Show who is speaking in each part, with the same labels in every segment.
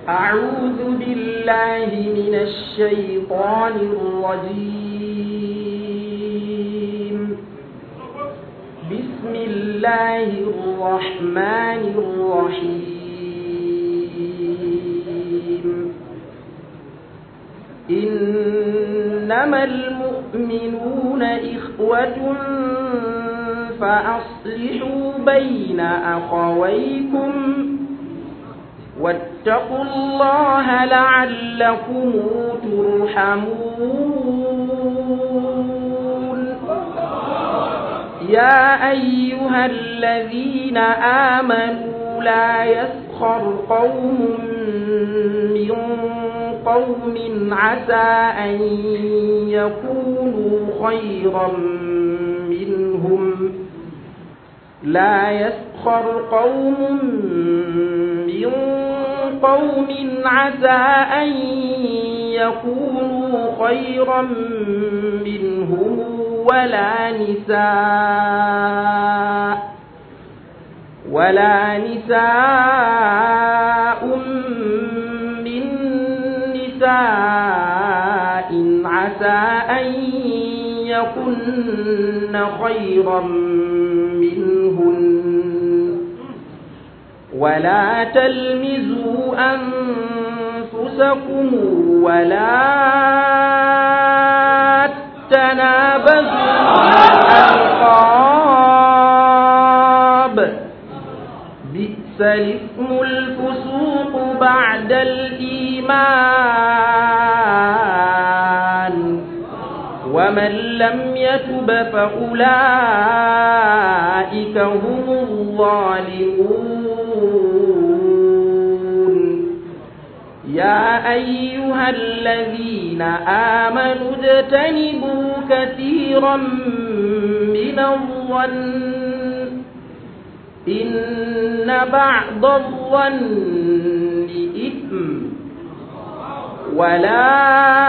Speaker 1: أعوذ بالله من الشيطان الرجيم بسم الله الرحمن الرحيم إنما المؤمنون إخوة فأصلحوا بين أخويكم واتقوا الله لعلكم ترحمون يا أيها الذين آمنوا لا يسخر قوم من قوم عسى أن يكونوا خيرا منهم لا يسخر قوم من قوم عسى أن يكونوا خيرا منهم ولا نساء ولا نساء من نساء عسى أن يكن خيرا منهن ولا تلمزوا أنفسكم ولا تنابزوا الألقاب بئس الاسم الفسوق بعد الإيمان ومن لم يتب فأولئك هم الظالمون يا أيها الذين آمنوا اجتنبوا كثيرا من الظن إن بعض الظن إثم ولا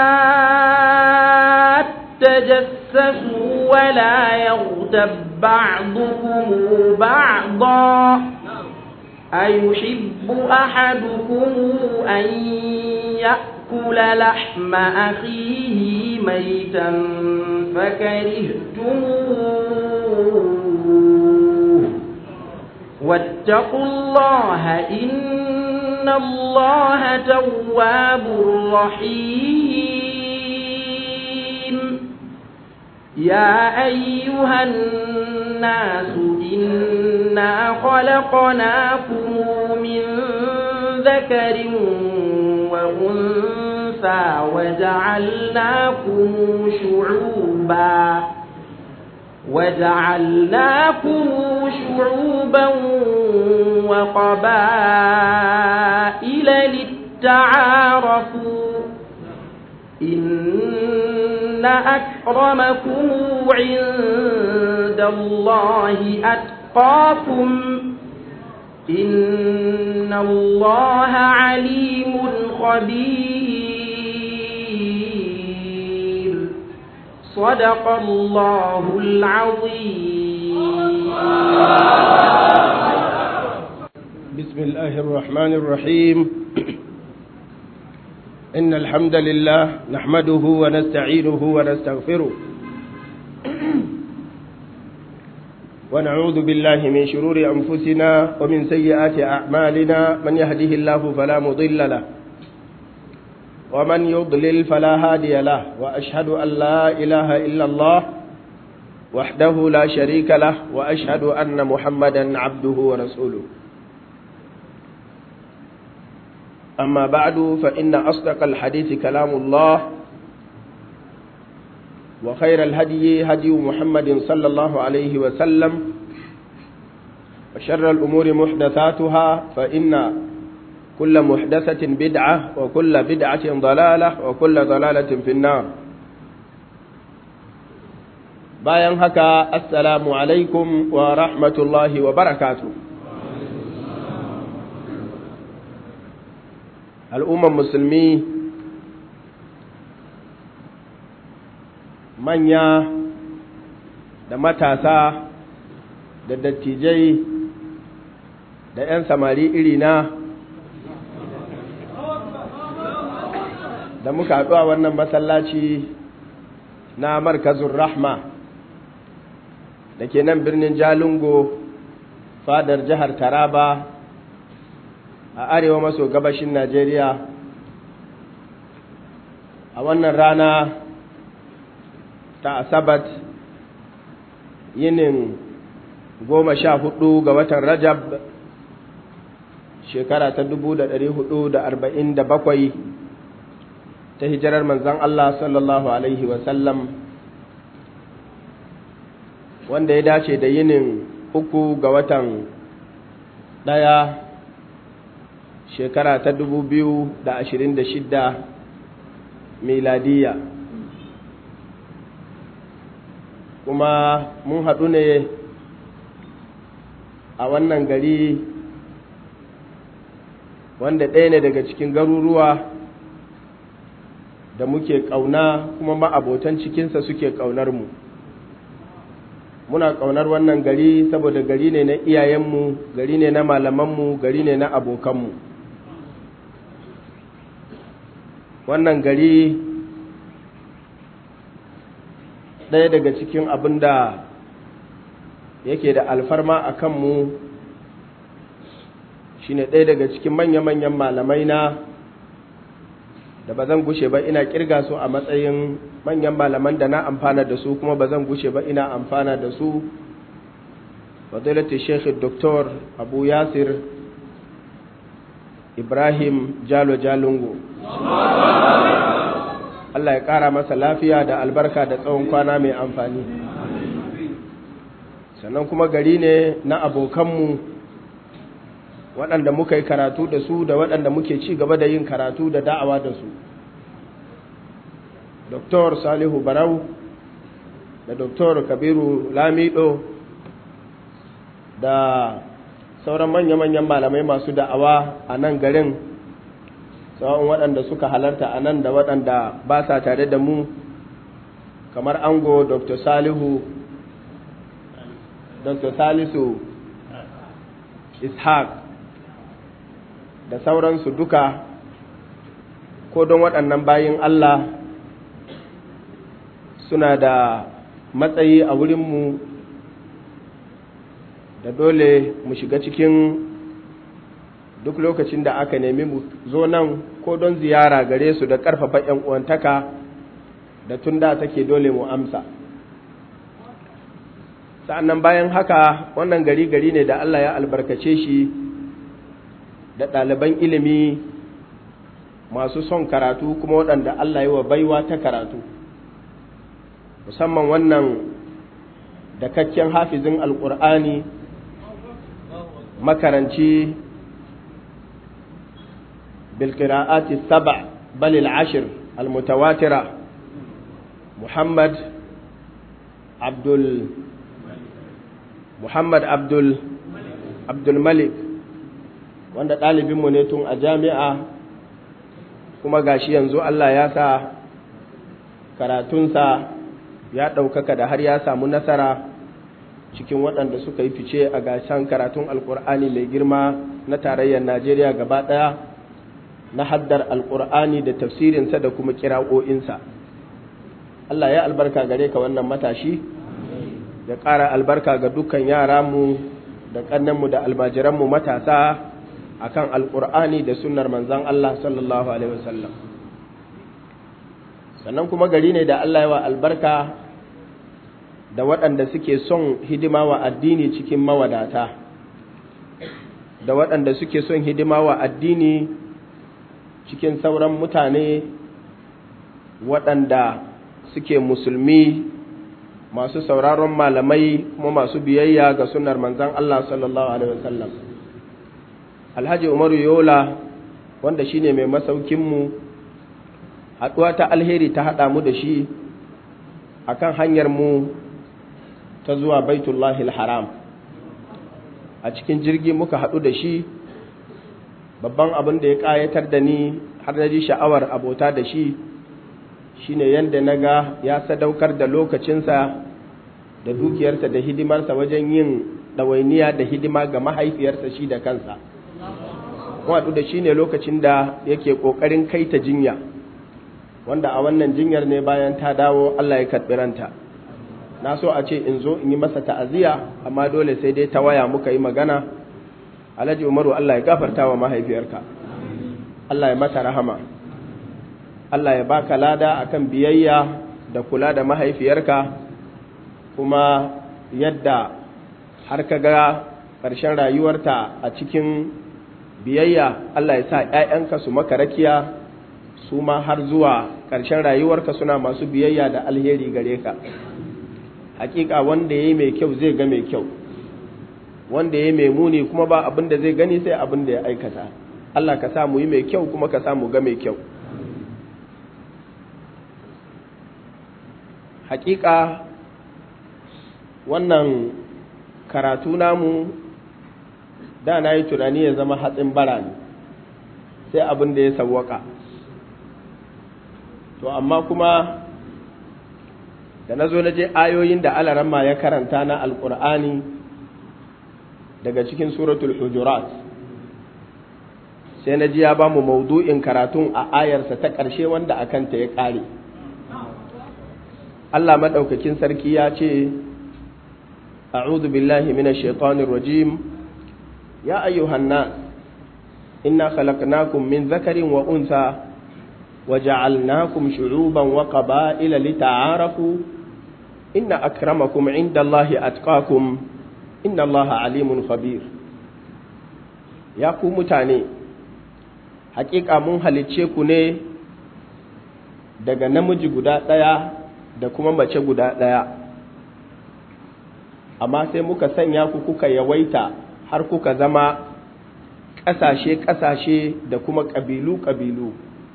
Speaker 1: تجسسوا ولا يغتب بعضكم بعضا أيحب أحدكم أن يأكل لحم أخيه ميتا فكرهتموه واتقوا الله إن الله تواب رحيم يا أيها الناس إنا خلقناكم من ذكر وأنثى وجعلناكم شعوبا وجعلناكم شعوبا وقبائل للتعارفوا إن أكرمكم عند الله أتقاكم إن الله عليم خبير صدق الله العظيم
Speaker 2: بسم الله الرحمن الرحيم إن الحمد لله نحمده ونستعينه ونستغفره ونعوذ بالله من شرور أنفسنا ومن سيئات أعمالنا من يهده الله فلا مضل له ومن يضلل فلا هادي له وأشهد أن لا إله إلا الله وحده لا شريك له وأشهد أن محمدا عبده ورسوله أما بعد فإن أصدق الحديث كلام الله وخير الهدي هدي محمد صلى الله عليه وسلم وشر الأمور محدثاتها فإن كل محدثة بدعة وكل بدعة ضلالة وكل ضلالة في النار bayan haka assalamu alaikum wa rahmatullahi wa barakatu al'umman musulmi manya da matasa da dattijai da ‘yan samari irina da muka haɗu a wannan masallaci na markazin rahma da ke nan birnin jalingo fadar jihar taraba a arewa maso gabashin najeriya a wannan rana ta asabat yinin goma sha hudu ga watan rajab shekara ta dubu da dari hudu da arba'in da bakwai ta hijirar manzan Allah sallallahu Alaihi wasallam wanda ya dace da yinin uku ga watan ɗaya shekara ta dubu biyu da ashirin da shidda miladiya kuma mun haɗu ne a wannan gari wanda ɗaya ne daga cikin garuruwa da muke ƙauna kuma ma'abotan cikinsa suke ƙaunar mu muna ƙaunar wannan gari saboda gari ne na iyayenmu gari ne na malamanmu gari ne na abokanmu wannan gari ɗaya daga cikin abin da yake da alfarma a kanmu shine ɗaya daga cikin manya-manyan malamai na da ba zan gushe ba ina kirga su a matsayin manyan malaman da na amfana da su kuma ba zan gushe ba ina amfana da su fadilati sheikh dr abu yasir ibrahim jalo jalungo Allah ya ƙara masa lafiya da albarka da tsawon kwana mai amfani sannan kuma gari ne na abokanmu waɗanda muka yi karatu da su da waɗanda muke ci gaba da yin karatu da da'awa da su Dr. Salihu Barau da Dr. Kabiru Lamido da sauran manya-manyan malamai masu da'awa a nan garin tsawon waɗanda suka halarta a nan da waɗanda ba sa tare da mu kamar ango Dr. Salihu Dr. Salisu Ishaq da sauransu duka ko don waɗannan bayin Allah suna da matsayi a wurinmu da dole mu shiga cikin duk lokacin da aka nemi mu zo nan ko don ziyara gare su da ƙarfafa ‘yan uwantaka da tun da take dole mu amsa sa'annan bayan haka wannan gari gari ne da Allah ya albarkace shi da ɗaliban ilimi masu son karatu kuma waɗanda Allah yi wa baiwa ta karatu musamman wannan dakakken hafizin alƙur'ani makaranci bilkira'ati saba balil ashir almutawatira muhammad abdul muhammad abdul abdul malik wanda ɗalibinmu ne tun a jami'a kuma gashi yanzu Allah ya sa karatunsa ya ɗaukaka da har ya samu nasara cikin waɗanda suka yi fice a gashan karatun alƙur'ani mai girma na tarayyar najeriya gaba ɗaya na haddar alƙur'ani da tafsirinsa da kuma kira'o'insa Allah ya albarka gare ka wannan matashi ya ƙara albarka ga dukkan yara mu da ƙannenmu da almajiranmu matasa akan alƙur'ani da sunnar manzan Allah sallallahu alaihi wasallam sannan kuma gari ne da Allah ya wa albarka da waɗanda suke son hidima wa addini cikin mawadata da waɗanda suke son hidima wa addini cikin sauran mutane waɗanda suke musulmi masu sauraron malamai kuma masu biyayya ga sunnar manzan Allah sallallahu alaihi wasallam alhaji umaru yola wanda shine mai masaukinmu haɗuwa ta alheri ta haɗa mu da shi akan hanyar mu ta zuwa baitullahi haram a cikin jirgi muka haɗu da shi babban abin da ya ƙayatar da ni har na ji sha'awar abota da shi shine yadda na ga ya sadaukar da lokacinsa da dukiyarsa da hidimarsa wajen yin ɗawainiya da hidima ga mahaifiyarsa shi da kansa haɗu da shi ne lokacin da yake ƙoƙarin kai ta jinya wanda a wannan jinyar ne bayan ta dawo Allah ya karɓi ranta na so a ce in zo in yi masa ta'aziyya amma dole sai dai ta waya muka yi magana alhaji umaru Allah ya gafarta wa mahaifiyarka Allah ya mata rahama Allah ya baka lada akan biyayya da kula da mahaifiyarka kuma yadda har ka ga ƙarshen rayuwarta a cikin biyayya Allah ya sa ‘ya'yanka su maka rakiya su ma har zuwa ƙarshen rayuwarka suna masu biyayya da alheri gare ka hakika wanda ya yi mai kyau zai ga mai kyau wanda ya yi mai muni kuma ba abin da zai gani sai abin da ya aikata Allah ka sa mu yi mai kyau kuma ka sa mu ga mai kyau hakika wannan karatu namu da na yi tunani ya zama hatsin bara ne sai abin da ya sawwaka to amma kuma da na zo na je ayoyin da alaramma ya karanta na alkur'ani daga cikin suratul hujurat sai na ji ya ba mu maudu'in karatun a ayarsa ta ƙarshe wanda a kanta ya ƙare Allah maɗaukakin sarki ya ce a'udhu billahi minash shaitanir rajim ya ayyuhan nas inna khalaqnakum min zakarin wa unsa وجعلناكم شعوبا وقبائل لتعارفوا إن أكرمكم عند الله أتقاكم إن الله عليم خبير يا ku mutane hakika mun halicce ku ne daga namiji guda ɗaya da kuma mace guda ɗaya amma sai muka sanya ku kuka yawaita har kuka zama ƙasashe-ƙasashe da kuma ƙabilu-ƙabilu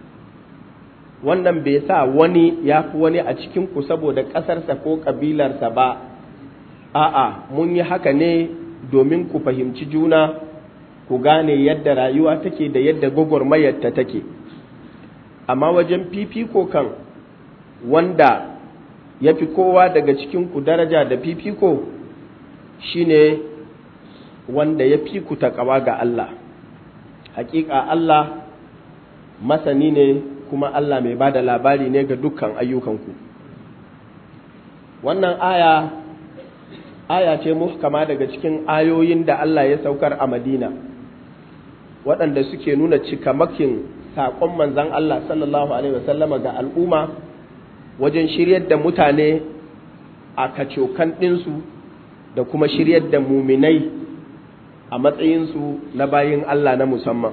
Speaker 2: wannan bai sa wani ya fi wani a cikinku saboda ƙasarsa ko ƙabilarsa ba a'a mun yi haka ne domin ku fahimci juna ku gane yadda rayuwa take da yadda gwagwarmayarta take amma wajen fifiko kan wanda ya fi kowa daga cikinku daraja da fifiko shine wanda ya fi ku taƙawa ga Allah hakika Allah masani ne kuma Allah mai ba da labari ne ga dukkan ayyukanku wannan aya aya ce muhkama daga cikin ayoyin da Allah ya saukar a Madina waɗanda suke nuna cikamakin saƙon manzan Allah sallallahu Alaihi wasallama ga al'umma wajen shiryar da mutane a kacokan ɗinsu da kuma shiryar da muminai a matsayinsu na bayin Allah na musamman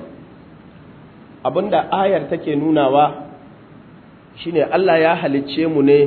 Speaker 2: abinda ayar take nunawa shine Allah ya halicce mu ne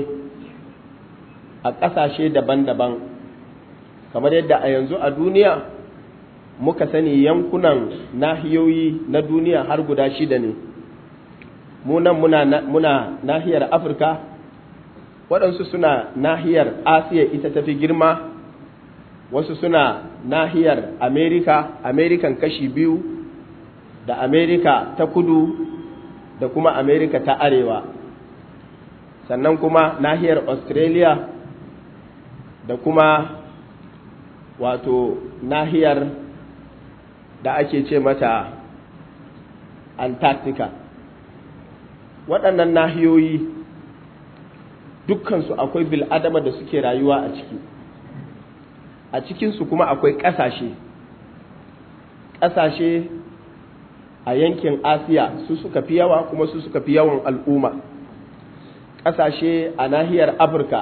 Speaker 2: a ƙasashe daban-daban kamar yadda a yanzu a duniya muka sani yankunan nahiyoyi na duniya har guda shida ne munan muna, muna nahiyar afirka waɗansu suna nahiyar asiya ita tafi girma wasu suna nahiyar amerika amerikan kashi biyu da amerika ta kudu da kuma amerika ta arewa sannan kuma nahiyar australia da kuma wato nahiyar da ake ce mata antarctica waɗannan nahiyoyi dukkansu akwai bil'adama da suke rayuwa a ciki a cikinsu kuma akwai ƙasashe ƙasashe a yankin asiya su suka fi yawa kuma su suka fi yawan al'umma ƙasashe a nahiyar afirka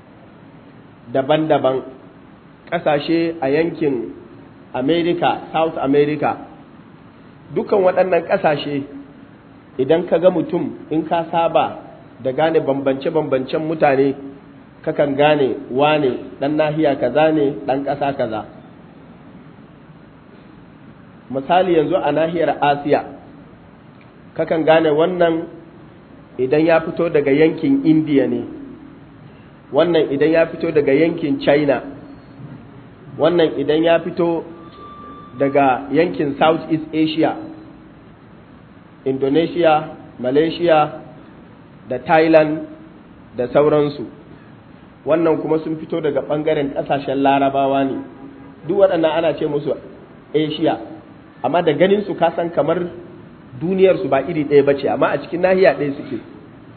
Speaker 2: daban-daban ƙasashe a yankin america south america dukan waɗannan ƙasashe idan ka ga mutum in ka saba da gane bambance-bambancen mutane kakan gane wane ɗan nahiya kaza ne ɗan ƙasa kaza misali yanzu a nahiyar asiya kakan gane wannan idan ya fito daga yankin indiya ne wannan idan ya fito daga yankin china wannan idan ya fito daga yankin south east asia indonesia malaysia da thailand da sauransu wannan kuma sun fito daga ɓangaren ƙasashen larabawa ne duk waɗannan ana ce musu asia amma da ganin su kasan kamar duniyarsu ba iri ɗaya ba ce amma a cikin nahiya ɗaya suke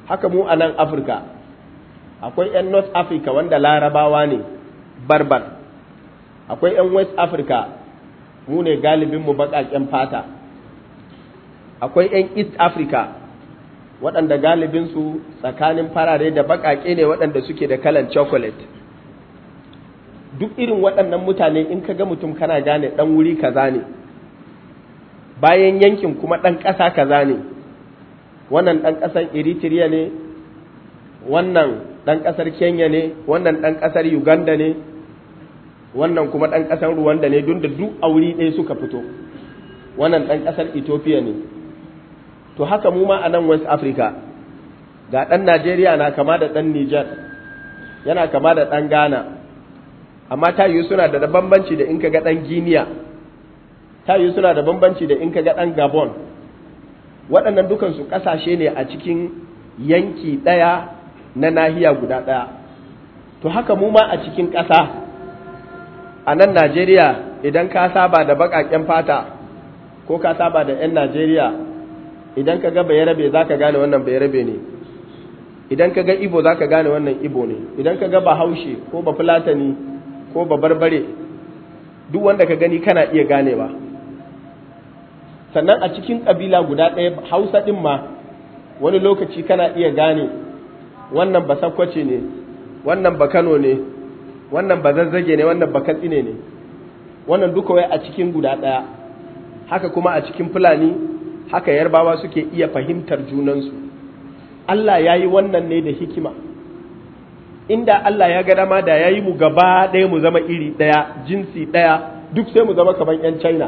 Speaker 2: haka mu a nan afirka akwai 'yan north africa wanda larabawa ne barbar akwai 'yan west africa mu ne galibinmu baƙaƙen fata akwai 'yan east africa waɗanda galibinsu tsakanin farare da baƙaƙe ne waɗanda suke da kalan chocolate duk irin waɗannan mutane in ka ga mutum kana gane ɗan wuri kaza ne bayan yankin kuma ɗan ƙasa kaza ne wannan ɗan ƙasar eritrea ne wannan ɗan ƙasar kenya ne wannan ɗan ƙasar uganda ne wannan kuma ɗan ƙasar ruwanda ne don da duk a wuri ɗaya suka fito wannan ɗan ƙasar ethiopia ne to haka mu ma a nan west africa ga ɗan najeriya na kama da ɗan niger yana kama da ɗan ghana amma ta yi suna da bambanci da in ka ga ɗan guinea ta yi suna da bambanci da in ka ga ɗan gabon waɗannan dukansu ƙasashe ne a cikin yanki ɗaya na nahiya guda ɗaya to haka mu ma a cikin ƙasa a nan najeriya idan ka saba da baƙaƙen fata ko ka saba da 'yan najeriya idan ka ga bayarabe za ka gane wannan bayarabe ne idan ka ga ibo za ka gane wannan ibo ne idan ka ga bahaushe ko ba fulatani ko ba barbare duk wanda ka gani kana iya ganewa sannan a cikin ƙabila guda ɗaya hausa ɗin ma wani lokaci kana iya gane wannan ba sakwace ne wannan ba kano ne wannan ba zazzage ne wannan ba katsine ne wannan duka wai a cikin guda ɗaya haka kuma a cikin fulani haka yarbawa suke iya fahimtar junansu Allah ya yi wannan ne da hikima inda Allah ya ga dama da ya yi mu gaba ɗaya mu zama iri ɗaya jinsi ɗaya duk sai mu zama kamar 'yan china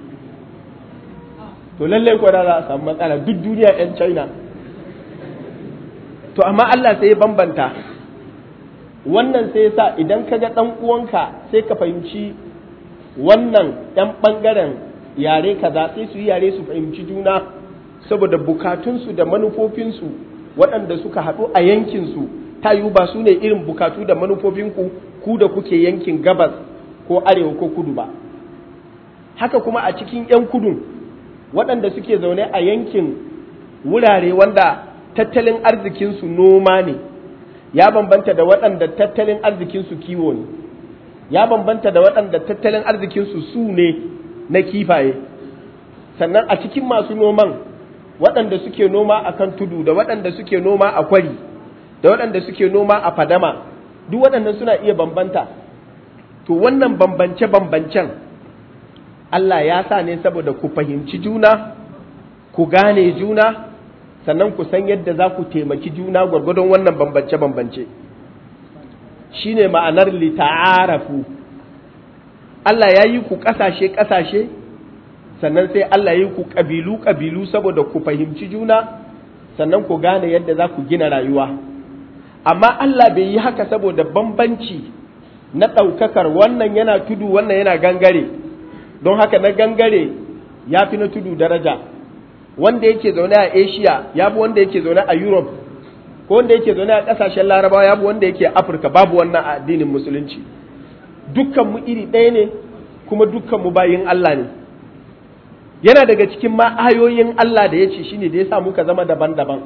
Speaker 2: to lallai ko da za a samu matsala duk duniya 'yan china to amma Allah sai ya bambanta wannan sai ya sa idan ka ga ɗan uwanka sai ka fahimci wannan 'yan ɓangaren yare kaza sai su yi yare su fahimci juna saboda bukatunsu da manufofinsu waɗanda suka haɗu a yankinsu ta yiwu ba su ne irin bukatu da manufofinku ku da kuke yankin gabas ko arewa ko kudu ba haka kuma a cikin 'yan kudun waɗanda suke zaune a yankin wurare wanda tattalin arzikinsu noma ne ya bambanta da waɗanda tattalin arzikinsu kiwo ne ya bambanta da waɗanda tattalin arzikinsu su ne na kifaye sannan a cikin masu noman waɗanda suke noma a kan tudu da waɗanda suke noma a kwari da waɗanda suke noma a fadama duk waɗannan suna iya bambanta to wannan bambance-bambancen Allah ya sa ne saboda ku fahimci juna ku gane juna sannan ku san yadda za ku taimaki juna gwargwadon wannan bambance-bambance shi ne ma'anar lita'arafu Allah ya yi ku ƙasashe-ƙasashe sannan sai Allah ya yi ku ƙabilu-ƙabilu saboda ku fahimci juna sannan ku gane yadda za ku gina rayuwa amma Allah bai yi haka saboda bambanci na ɗaukakar wannan yana tudu wannan yana gangare don haka na gangare ya fi na tudu daraja wanda yake zaune a asia ya fi wanda yake zaune a europe ko wanda yake zaune a ƙasashen larabawa ya fi wanda yake afirka babu wannan a addinin musulunci dukkanmu iri ɗaya ne kuma dukkanmu bayin allah ne yana daga cikin ma ayoyin allah da ya ce shine da ya sa muka zama daban-daban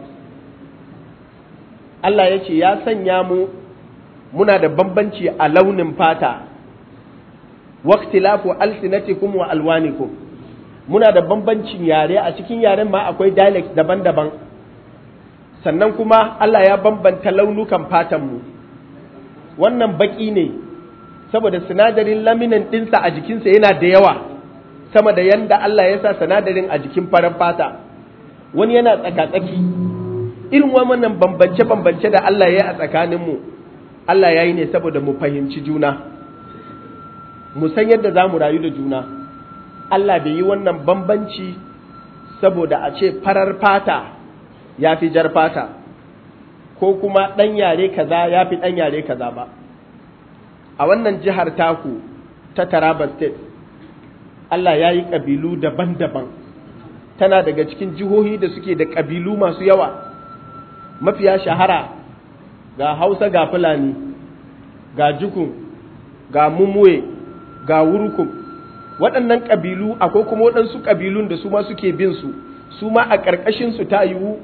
Speaker 2: allah ya ce ya sanya mu muna da bambanci a launin fata waqtilafu alsinatikum wa alwanikum muna da bambancin yare a cikin yaren ma akwai dialect daban-daban sannan kuma Allah ya bambanta launukan fatanmu wannan baki ne saboda sinadarin laminin ɗinsa a jikinsa yana da yawa sama da yanda Allah ya sa sinadarin a jikin farar fata wani yana tsaka-tsaki irin wannan bambance-bambance da Allah ya yi a tsakaninmu Allah ya yi ne saboda mu fahimci juna mu san yadda za mu rayu da juna Allah bai yi wannan bambanci saboda a ce farar fata ya fi jar fata ko kuma ɗan yare kaza ya fi ɗan yare kaza ba a wannan jihar taku ta Taraba State Allah ya yi ƙabilu daban-daban tana daga cikin jihohi da suke da ƙabilu masu yawa mafiya shahara ga Hausa ga Fulani ga Jukun ga Mumuwe ga Wurukum waɗannan ƙabilu akwai kuma waɗansu ƙabilun da su ma suke bin su su ma a ƙarƙashinsu ta yiwu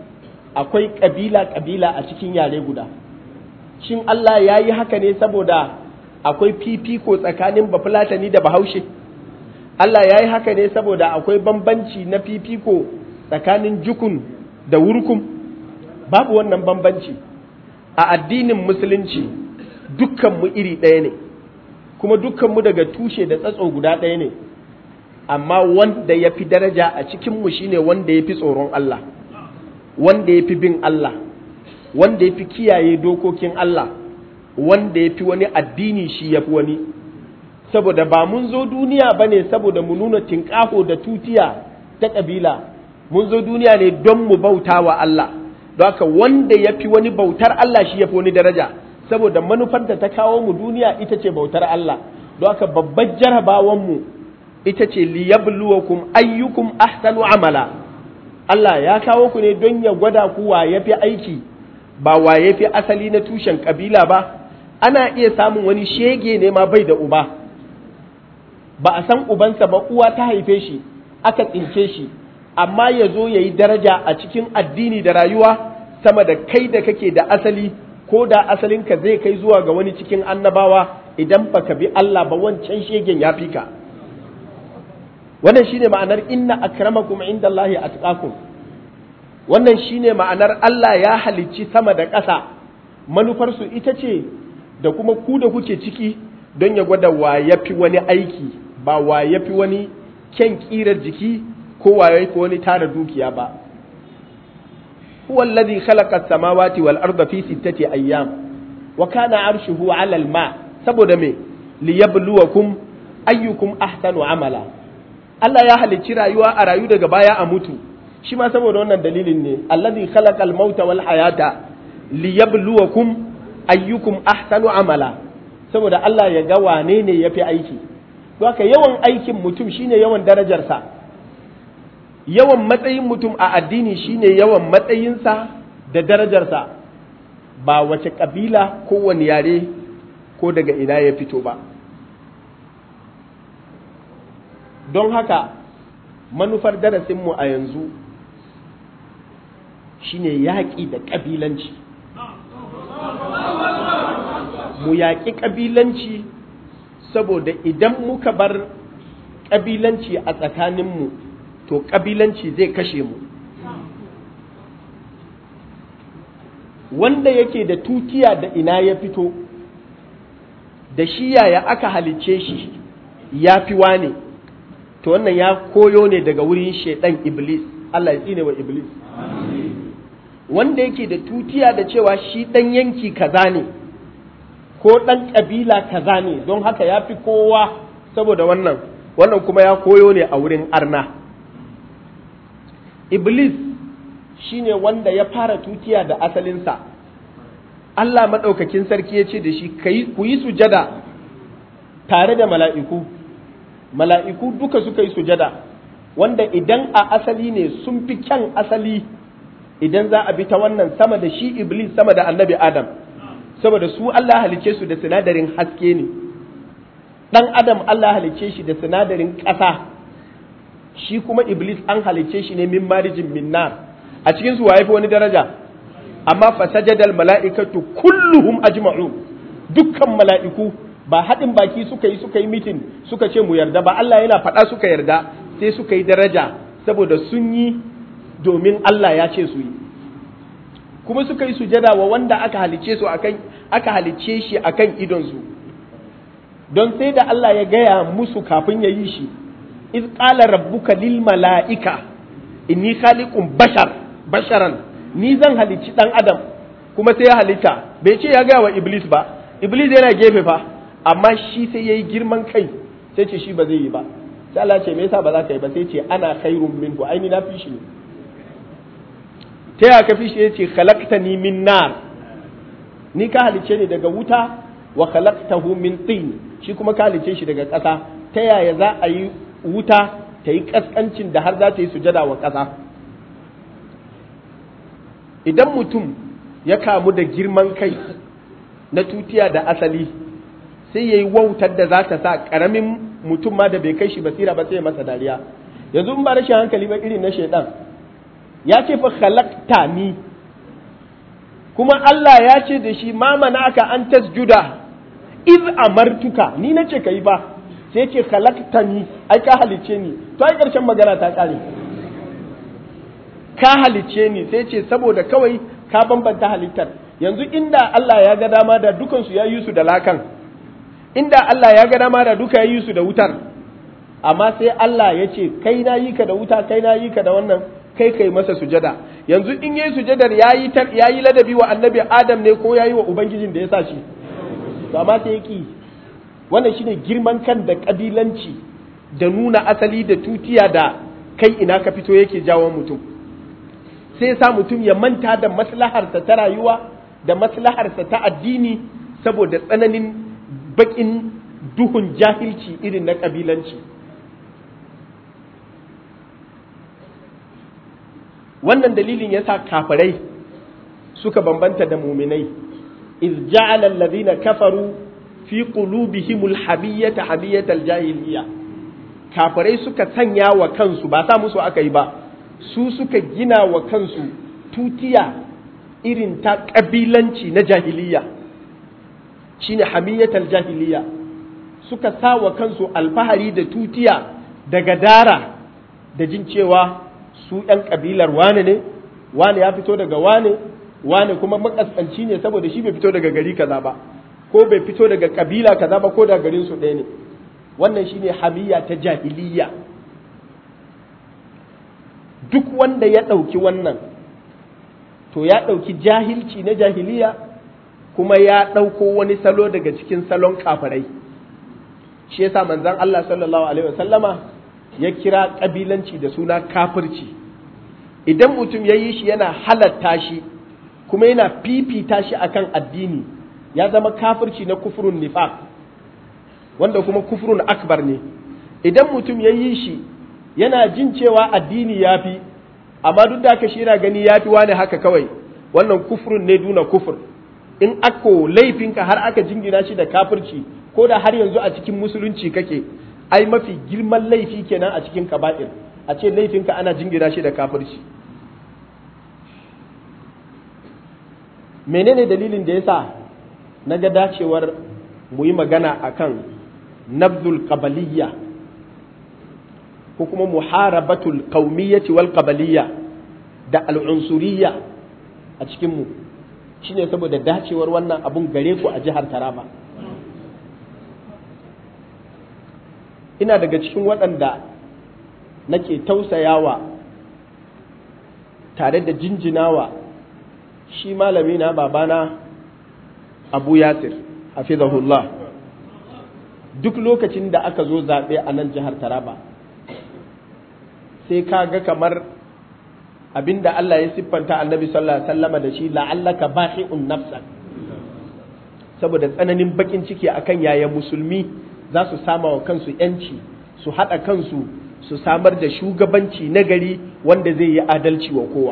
Speaker 2: akwai ƙabila-ƙabila a cikin yare guda shin Allah ya yi haka ne saboda akwai fifiko tsakanin bafulatani da bahaushe Allah ya yi haka ne saboda akwai bambanci na fifiko tsakanin jukun da wurkun babu wannan bambanci a addinin musulunci dukkanmu iri ɗaya ne kuma dukkanmu daga tushe da tsatso guda ɗaya ne amma wanda ya fi daraja a cikinmu shine wanda ya fi tsoron Allah wanda ya fi bin Allah wanda ya fi kiyaye dokokin Allah wanda ya fi wani addini shi ya fi wani saboda ba mun zo duniya ba ne saboda mu nuna tinƙaho da tutiya ta ƙabila mun zo duniya ne don mu bauta wa Allah don haka wanda ya fi wani bautar Allah shi ya fi wani daraja saboda manufar da ta kawo mu duniya ita ce bautar Allah don haka babbar jarabawanmu ita ce liyabluwakum ayyukum ahsanu amala Allah ya kawo ku ne don ya gwada ku wa ya fi aiki ba wa ya fi asali na tushen kabila ba ana iya samun wani shege ne ma bai da uba ba a san ubansa ba uwa ta haife shi aka tsince shi amma ya zo ya yi daraja a cikin addini da rayuwa sama da kai da kake da asali ko da asalinka zai kai zuwa ga wani cikin annabawa idan baka bi Allah ba wancan shegen ya fi ka wannan shine ma'anar inna akramakum indallahi atqakum wannan shine ma'anar Allah ya halicci sama da ƙasa manufarsu ita ce da kuma ku da kuke ciki don ya gwada wa yafi wani aiki ba wa yafi wani kyan ƙirar jiki ko wa yafi wani tara dukiya ba huwa alladhi khalaqa as-samawati wal arda fi sittati ayyam wa kana arshuhu 'ala al-ma saboda me liyabluwakum ayyukum ahsanu amala Allah ya halicci rayuwa a rayu daga baya a mutu shi ma saboda wannan dalilin ne alladhi khalaqal mauta wal hayata liyabluwakum ayyukum ahsanu amala saboda Allah ya ga wane ne yafi aiki haka yawan aikin mutum shine yawan darajarsa yawan matsayin mutum a addini shine yawan matsayinsa da darajarsa ba wace kabila ko wani yare ko daga ina ya fito ba don haka manufar darasinmu a yanzu shine yaƙi da ƙabilanci mu yaƙi ƙabilanci saboda idan muka bar ƙabilanci a tsakaninmu to ƙabilanci zai kashe mu wanda yake da tutiya da ina ya fito da shi yaya aka halicce shi ya fi wane to wannan ya koyo ne daga wurin shaidan iblis Allah ya tsine wa iblis wanda yake da tutiya da cewa shi dan yanki kaza ne ko dan kabila kaza ne don haka ya fi kowa saboda wannan wannan kuma ya koyo ne a wurin arna iblis shine wanda ya fara tutiya da asalinsa Allah maɗaukakin sarki ya ce da shi ku yi sujada tare da mala'iku mala'iku duka suka yi sujada wanda idan a asali ne sun fi kyan asali idan za a bi ta wannan sama da shi iblis sama da annabi adam saboda su Allah halice su da sinadarin haske ne ɗan adam Allah halice shi da sinadarin ƙasa shi kuma iblis an halice shi ne min marijin min nar a cikin su waye fi wani daraja amma fasajadal mala'ikatu kulluhum ajma'u dukkan mala'iku ba haɗin baki suka yi suka yi mitin suka ce mu yarda ba Allah yana faɗa suka yarda sai suka yi daraja saboda sun yi domin Allah ya ce su yi kuma suka yi sujada wa wanda aka halice su akan aka halice shi akan idon su don sai da Allah ya gaya musu kafin ya yi shi iz qala rabbuka lil mala'ika inni khaliqun bashar basharan ni zan halicci dan adam kuma sai ya halitta bai ce ya gaya wa iblis ba iblis yana gefe fa amma shi sai yayi girman kai sai ce shi ba zai yi ba sai Allah ce me yasa ba za ka yi ba sai ce ana khairun minhu aini na fi shi ne ta ya ka fi shi yace khalaqtani min nar ni ka halice ni daga wuta wa khalaqtahu min tin shi kuma ka halice shi daga ƙasa ta yaya za a yi wuta ta yi ƙasƙancin da har za ta yi sujada wa ƙasa idan mutum ya kamu da girman kai na tutiya da asali sai ya yi wautar da za ta sa ƙaramin mutum ma da bai kai shi basira ba sai ya masa dariya yanzu in ba rashin hankali ba irin na shaidan ya ce fa khalaqta ni kuma Allah ya ce da shi ma manaka an tasjuda iz amartuka ni nace kai ba sai ce khalaqtani ai ka halice ni to ai karshen magana ta kare ka halice ni sai ce saboda kawai ka bambanta halittar yanzu inda Allah ya ga dama da dukansu ya yi su da lakan inda Allah ya ga dama da duka ya yi su da wutar amma sai Allah ya ce kai na yi ka da wuta kai na yi ka da wannan kai kai masa sujada yanzu in yi sujadar yayi tar yayi ladabi wa annabi Adam ne ko yayi wa ubangijin da ya sa shi to amma sai yaki wannan shine girman kan da kabilanci da nuna asali da tutiya da kai ina ka fito yake jawo mutum sai sa mutum ya manta da maslaharsa ta rayuwa da maslaharsa ta addini saboda tsananin bakin duhun jahilci irin na kabilanci wannan dalilin yasa kafirai suka bambanta da muminai iz ja'ala alladhina kafaru fi qulubihimul hamiyyata hamiyyatal jahiliyya kafirai suka sanya wa kansu ba sa musu aka yi ba su suka gina wa kansu tutiya irin ta kabilanci na jahiliyya shine hamiyyatal jahiliyya suka sa wa kansu alfahari da tutiya da gadara da jin cewa su ‘yan ƙabilar wane ne, wane ya fito daga wane, wane kuma makaskanci ne saboda shi bai fito daga gari kaza ba, ko bai fito daga ƙabila kaza ba ko daga garin su ɗaya ne. Wannan shi ne hamiyya ta jahiliya. Duk wanda ya ɗauki wannan, to ya ɗauki jahilci na jahiliya kuma ya ɗauko wani salo daga cikin salon kafirai. Shi yasa manzon Allah sallallahu Alaihi wasallama ya kira ƙabilanci da suna kafirci idan mutum ya yi shi yana halatta shi kuma yana fifita shi akan addini ya zama kafirci na kufurun nifaq wanda kuma kufurun akbar ne idan mutum ya yi shi yana jin cewa addini ya fi amma duk da haka shi yana gani ya fi wani haka kawai wannan kufurun ne duna kufur in ako laifinka har aka jingina shi da kafirci ko da har yanzu a cikin musulunci kake ai mafi girman laifi kenan a cikin kaba'ir a ce laifinka ana jingira shi da kafirci menene dalilin da yasa na ga dacewar mu yi magana akan nabzul qabaliyya ko kuma muharabatul qaumiyyati wal qabaliyya da al'unsuriyya a cikin mu shine saboda dacewar wannan abun gare ku a jihar Taraba ina daga cikin waɗanda nake tausayawa tare da jinjinawa shi malami na babana abu yasir hafizahullah duk lokacin da aka zo zaɓe a nan jihar taraba sai ka ga kamar abinda Allah ya siffanta annabi sallallahu alaihi wasallama da shi la'allaka bahi'un nafsak saboda tsananin bakin ciki akan yaya musulmi za su sama wa kansu ‘yanci su haɗa kansu su samar da shugabanci nagari wanda zai yi adalci wa kowa.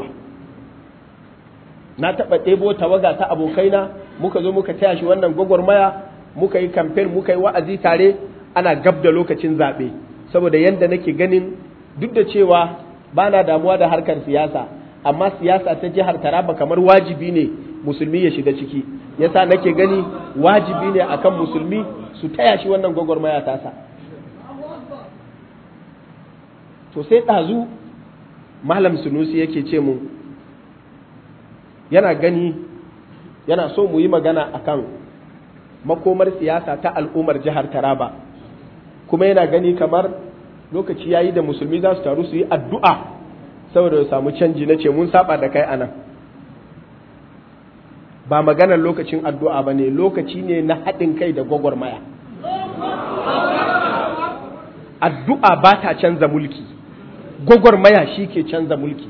Speaker 2: Na taɓa ɗebo tawaga ta abokaina muka zo muka taya shi wannan gwagwarmaya muka yi kamfen muka yi wa'azi tare ana gab da lokacin zaɓe saboda yadda nake ganin duk da cewa ba na damuwa da harkar siyasa amma siyasa ta jihar Taraba kamar wajibi ne musulmi ya shiga ciki yasa nake gani wajibi ne akan musulmi su taya shi wannan gwagwarmaya tasa to sai ɗazu malam sunusi yake ce mu yana gani yana so mu yi magana akan makomar siyasa ta al'ummar jihar taraba kuma yana gani kamar lokaci yayi da musulmi za su taru su yi addu'a saboda su samu canji na ce mun saba da kai anan ba maganar lokacin addu'a ba ne lokaci ne na haɗin kai da gwagwarmaya addu'a ba ta canza mulki gwagwarmaya shi ke canza mulki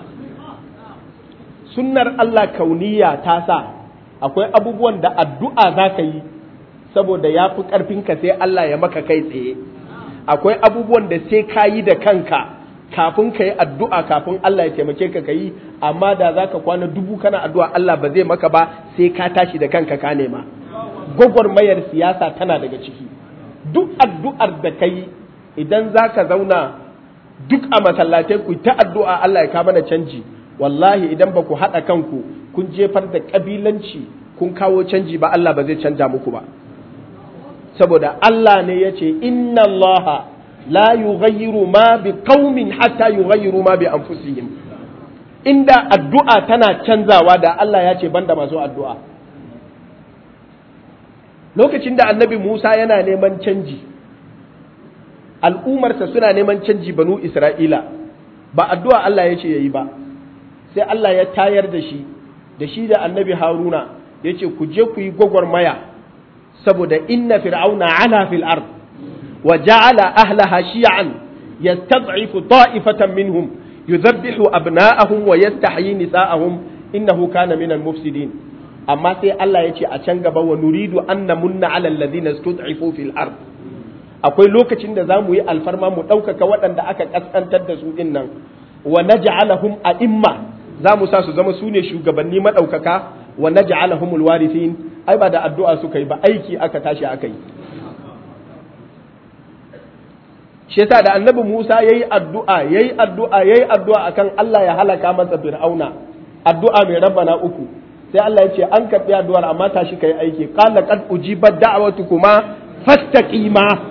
Speaker 2: sunnar Allah kauniya ta sa akwai abubuwan da addu'a za ka yi saboda ya fi ƙarfinka sai Allah ya maka kai tsaye akwai abubuwan da sai ka yi da kanka kafin ka yi addu'a kafin Allah ya taimake ka ka yi amma da za ka kwana dubu kana addu'a Allah ba zai maka ba sai ka tashi da kanka ka nema gwagwarmayar siyasa tana daga ciki duk addu'ar da ka yi idan za ka zauna duk a masallatai ku ta addu'a Allah ya kama da canji wallahi idan ba ku haɗa kanku kun jefar da kabilanci kun kawo canji ba Allah ba zai canja muku ba saboda Allah ne ya ce inna Allah la yughayyiru ma bi qaumin hatta yughayyiru ma bi anfusihim inda addu'a tana canzawa da Allah ya ce banda masu addu'a lokacin da annabi Musa yana neman canji al'umarsa suna neman canji banu Isra'ila ba addu'a Allah ya ce ya yi ba sai Allah ya tayar da shi da shi da annabi Haruna ya ce ku je ku yi gwagwarmaya saboda inna fir'auna ala fil ard wa ja'ala ahlaha shi'an yastad'ifu ta'ifatan minhum yudhabbihu abna'ahum wa yastahyi nisa'ahum innahu kana minal mufsidin amma sai Allah ya ce a can gaba wa nuridu an namunna ala alladhina stud'ifu fil ard akwai lokacin da za mu yi alfarma mu ɗaukaka waɗanda aka ƙasƙantar da su ɗin nan wa naj'alahum a'imma za mu sa su zama su ne shugabanni maɗaukaka wa naj'alahum alwarithin ai ba da addu'a suka yi ba aiki aka tashi aka yi shi yasa da annabi Musa yayi addu'a yayi addu'a yayi addu'a akan Allah ya halaka masa fir'auna addu'a mai rabbana uku sai Allah ya ce an karɓi addu'ar amma tashi kai aiki qala qad ujibat da'watukuma fastaqima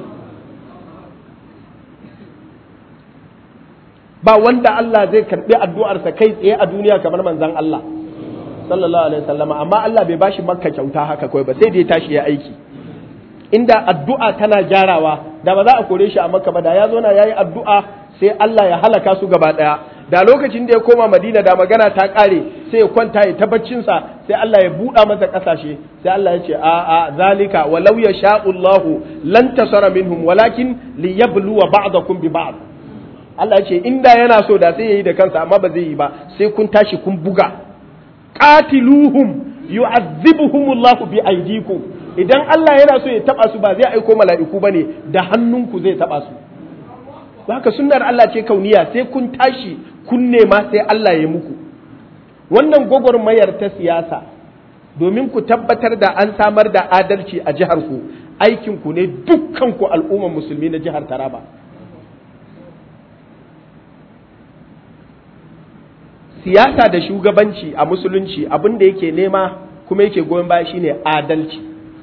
Speaker 2: ba wanda Allah zai karɓi addu'arsa kai tsaye a duniya kamar manzon Allah sallallahu alaihi wasallama amma Allah bai bashi makka kyauta haka kawai ba sai da ya tashi ya aiki inda addu'a tana gyarawa da ba za a kore shi a makka ba da ya zo na yayi addu'a sai Allah ya halaka su gaba daya da lokacin da ya koma madina da magana ta kare sai ya kwanta ya tabbacinsa sai Allah ya buɗa masa ƙasashe sai Allah ya ce a a zalika walau ya sha'ullahu lan tasara minhum walakin liyabluwa ba'dakum bi ba'd Allah ya ce inda yana so da sai yayi da kansa amma ba zai yi ba sai kun tashi kun buga qatiluhum yu'azzibuhumullahu bi aydikum idan Allah yana so ya taba su ba zai aiko mala'iku bane da hannunku zai taba su haka sunnar Allah ce kauniya sai kun tashi kun nema sai Allah ya muku wannan gwagwarmayar ta siyasa domin ku tabbatar da an samar da adalci a jihar ku aikin ku ne dukkan ku al'ummar musulmi na jihar Taraba siyasa da shugabanci a musulunci abin da yake nema kuma yake goyon baya shine adalci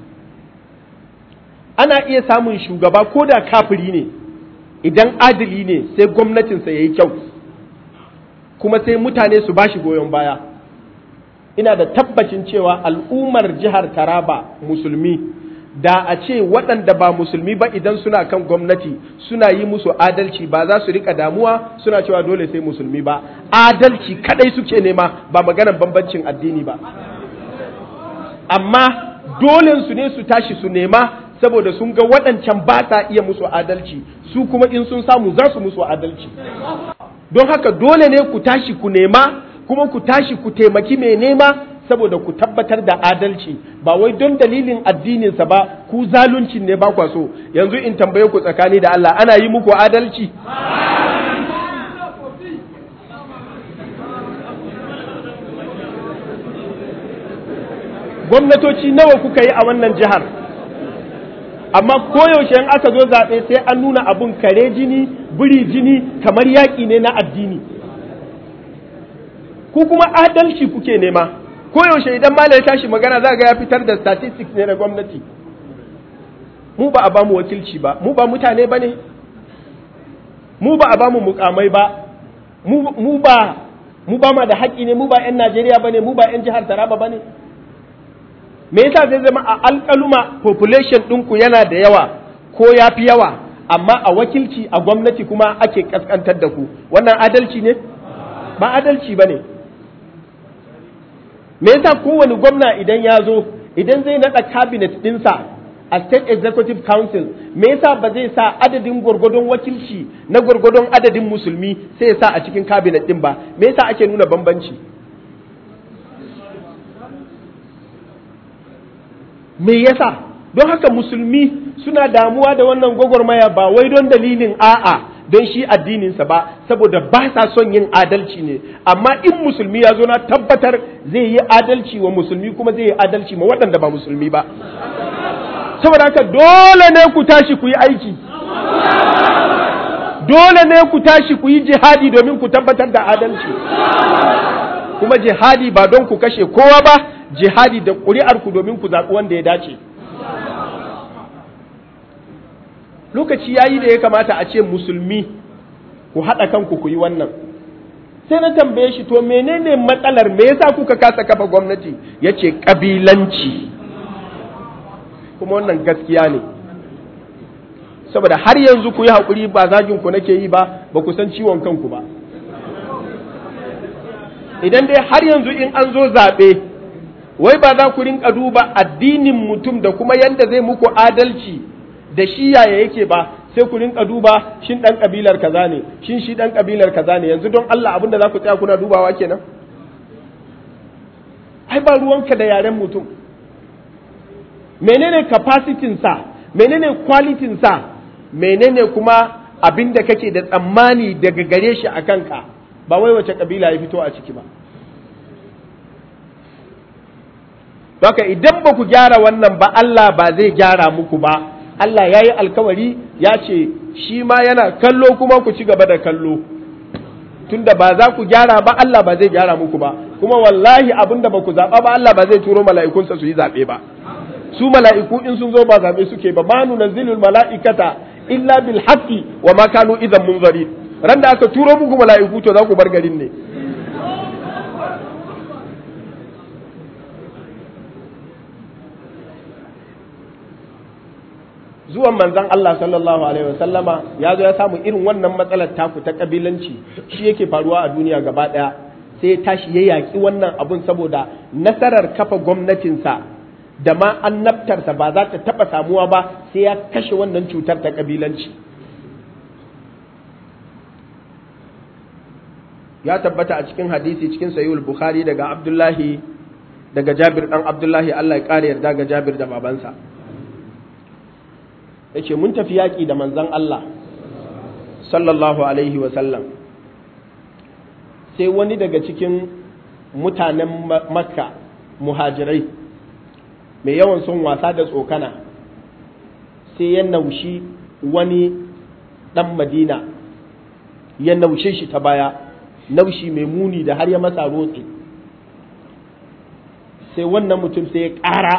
Speaker 2: ana iya samun shugaba ko da kafiri ne idan adali ne sai gwamnatinsa ya yi kyau kuma sai mutane su ba shi goyon baya ina da tabbacin cewa al'ummar jihar taraba musulmi da a ce waɗanda ba musulmi ba idan suna kan gwamnati suna yi musu adalci ba za su rika damuwa suna cewa dole sai musulmi ba adalci kadai suke nema ba maganar bambancin addini ba amma dole su ne su tashi su nema saboda sun ga waɗancan ba sa iya musu adalci su kuma in sun samu za su musu adalci don haka dole ne ku tashi ku nema kuma ku tashi ku taimaki mai nema saboda ku tabbatar da adalci ba wai don dalilin addininsa ba ku zaluncin ne ba kwa so yanzu in tambaye ku tsakani da Allah ana yi muku adalci gwamnatoci nawa kuka yi a wannan jihar amma koyaushe in aka zo zaɓe sai an nuna abun kare jini biri jini kamar yaƙi ne na addini ku kuma adalci kuke nema koyaushe idan malam ya tashi magana za ga ya fitar da statistics ne na gwamnati mu ba a ba mu wakilci ba mu ba mutane ba ne mu ba a ba mu mukamai ba mu ba mu ba ma da haƙƙi ne mu ba 'yan najeriya ba ne mu ba 'yan jihar taraba ba ne me yasa zai zama a alƙaluma population ɗinku yana da yawa ko ya fi yawa amma a wakilci a gwamnati kuma ake ƙasƙantar da ku wannan adalci ne ba adalci ba ne me yasa kowane gwamna idan ya zo idan zai naɗa cabinet ɗinsa a state executive council me yasa ba zai sa adadin gwargwadon wakilci na gwargwadon adadin musulmi sai ya sa a cikin cabinet ɗin ba me yasa ake nuna bambanci me yasa don haka musulmi suna damuwa da wannan gwagwarmaya ba wai don dalilin a'a don shi addininsa ba saboda ba sa son yin adalci ne amma in musulmi ya zo na tabbatar zai yi adalci wa musulmi kuma zai yi adalci ma waɗanda ba musulmi ba saboda haka dole ne ku tashi ku yi aiki dole ne ku tashi ku yi jihadi domin ku tabbatar da adalci kuma jihadi ba don ku kashe kowa ba jihadi da ƙuri'arku domin ku zaɓi wanda ya dace lokaci ya yi da ya kamata a ce musulmi ku haɗa kanku ku yi wannan sai na tambaye shi to menene matsalar me yasa kuka kasa kafa gwamnati ya ce ƙabilanci kuma wannan gaskiya ne saboda har yanzu ku yi haƙuri ba zagin ku nake yi ba ba ku san ciwon kanku ba idan dai har yanzu in an zo zaɓe wai ba za ku rinka duba addinin mutum da kuma yadda zai muku adalci da shi yaya yake ba sai ku rinka duba shin ɗan ƙabilar kaza ne shin shi ɗan ƙabilar kaza ne yanzu don Allah abin da za ku tsaya kuna dubawa kenan ai ba ruwanka da yaren mutum menene capacity sa menene quality sa menene kuma abin da kake da tsammani daga gare shi a kanka ba wai wace kabila ya fito a ciki ba Baka idan ba ku gyara wannan ba Allah ba zai gyara muku ba Allah ya yi alkawari ya ce shi ma yana kallo kuma ku ci gaba da kallo tunda ba za ku gyara ba Allah ba zai gyara muku ba kuma wallahi abin da ba ku zaɓa ba Allah ba zai turo mala'ikunsa su yi zaɓe ba su mala'iku in sun zo ba zaɓe suke ba ma nunazzilul mala'ikata illa bil haqqi wa ma kanu idan munzari ran da aka turo muku mala'iku to za ku bar garin ne zuwan manzon Allah sallallahu alaihi wasallama ya zo ya samu irin wannan matsalar taku ta kabilanci shi yake faruwa a duniya gaba daya sai ya tashi ya yaki wannan abun saboda nasarar kafa gwamnatinsa da ma annabtarsa ba za ta taɓa samuwa ba sai ya kashe wannan cutar ta ƙabilanci ya tabbata a cikin hadisi cikin sayul bukhari daga abdullahi daga jabir ɗan abdullahi allah ya ƙara yarda ga jabir da babansa ya ce mun tafi yaƙi da manzan allah sallallahu alaihi wasallam sai wani daga cikin mutanen makka muhajirai mai yawan son wasa da tsokana sai ya naushi wani ɗan madina ya naushe shi ta baya naushi mai muni da har ya masa rotse sai wannan mutum sai ya ƙara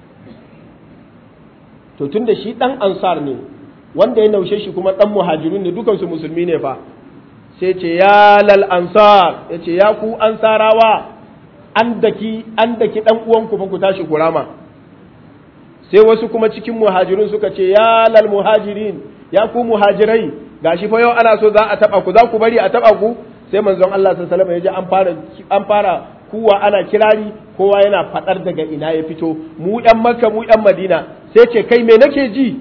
Speaker 2: to tun da shi ɗan ansar ne wanda ya naushe shi kuma ɗan muhajirun ne dukansu musulmi ne fa sai ce ya lal ansar ya ce ya ku ansarawa an daki an daki ɗan uwanku fa ku tashi kurama sai wasu kuma cikin muhajirun suka ce ya lal muhajirin ya ku muhajirai gashi fa yau ana so za a taba ku za ku bari a taba ku sai manzon Allah sallallahu alaihi wasallam ya ji an fara an fara kuwa ana kirari kowa yana fadar daga ina ya fito mu yan makka mu yan madina sai ce kai me nake ji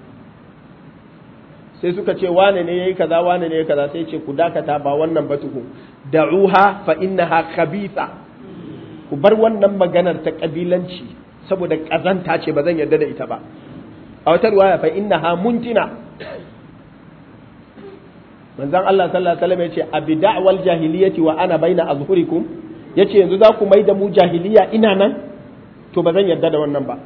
Speaker 2: sai suka ce wane ne yayi kaza wane ne yayi kaza sai ce ku dakata ba wannan ba tuku da'uha fa innaha khabitha ku bar wannan maganar ta kabilanci saboda ƙazanta ce ba zan yarda da ita ba a wata ruwaya fa inna ha muntina manzon Allah sallallahu alaihi wasallam yace abi da'wal jahiliyyati wa ana baina azhurikum yace yanzu za ku mai da mu jahiliya ina nan to ba zan yarda da wannan ba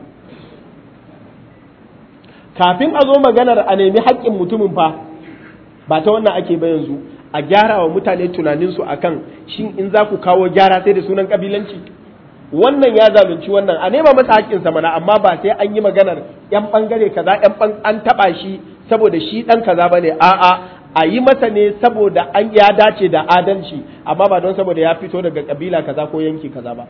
Speaker 2: kafin a zo maganar a nemi haƙƙin mutumin fa ba ta wannan ake ba yanzu a gyara wa mutane tunaninsu akan shin in za ku kawo gyara sai da sunan kabilanci wannan ya zalunci wannan a nema masa haƙƙinsa mana amma ba sai an yi maganar yan bangare kaza yan an taba shi saboda shi dan kaza bane a'a a yi masa ne saboda an ya dace da adalci amma ba don saboda ya fito daga kabila kaza ko yanki kaza ba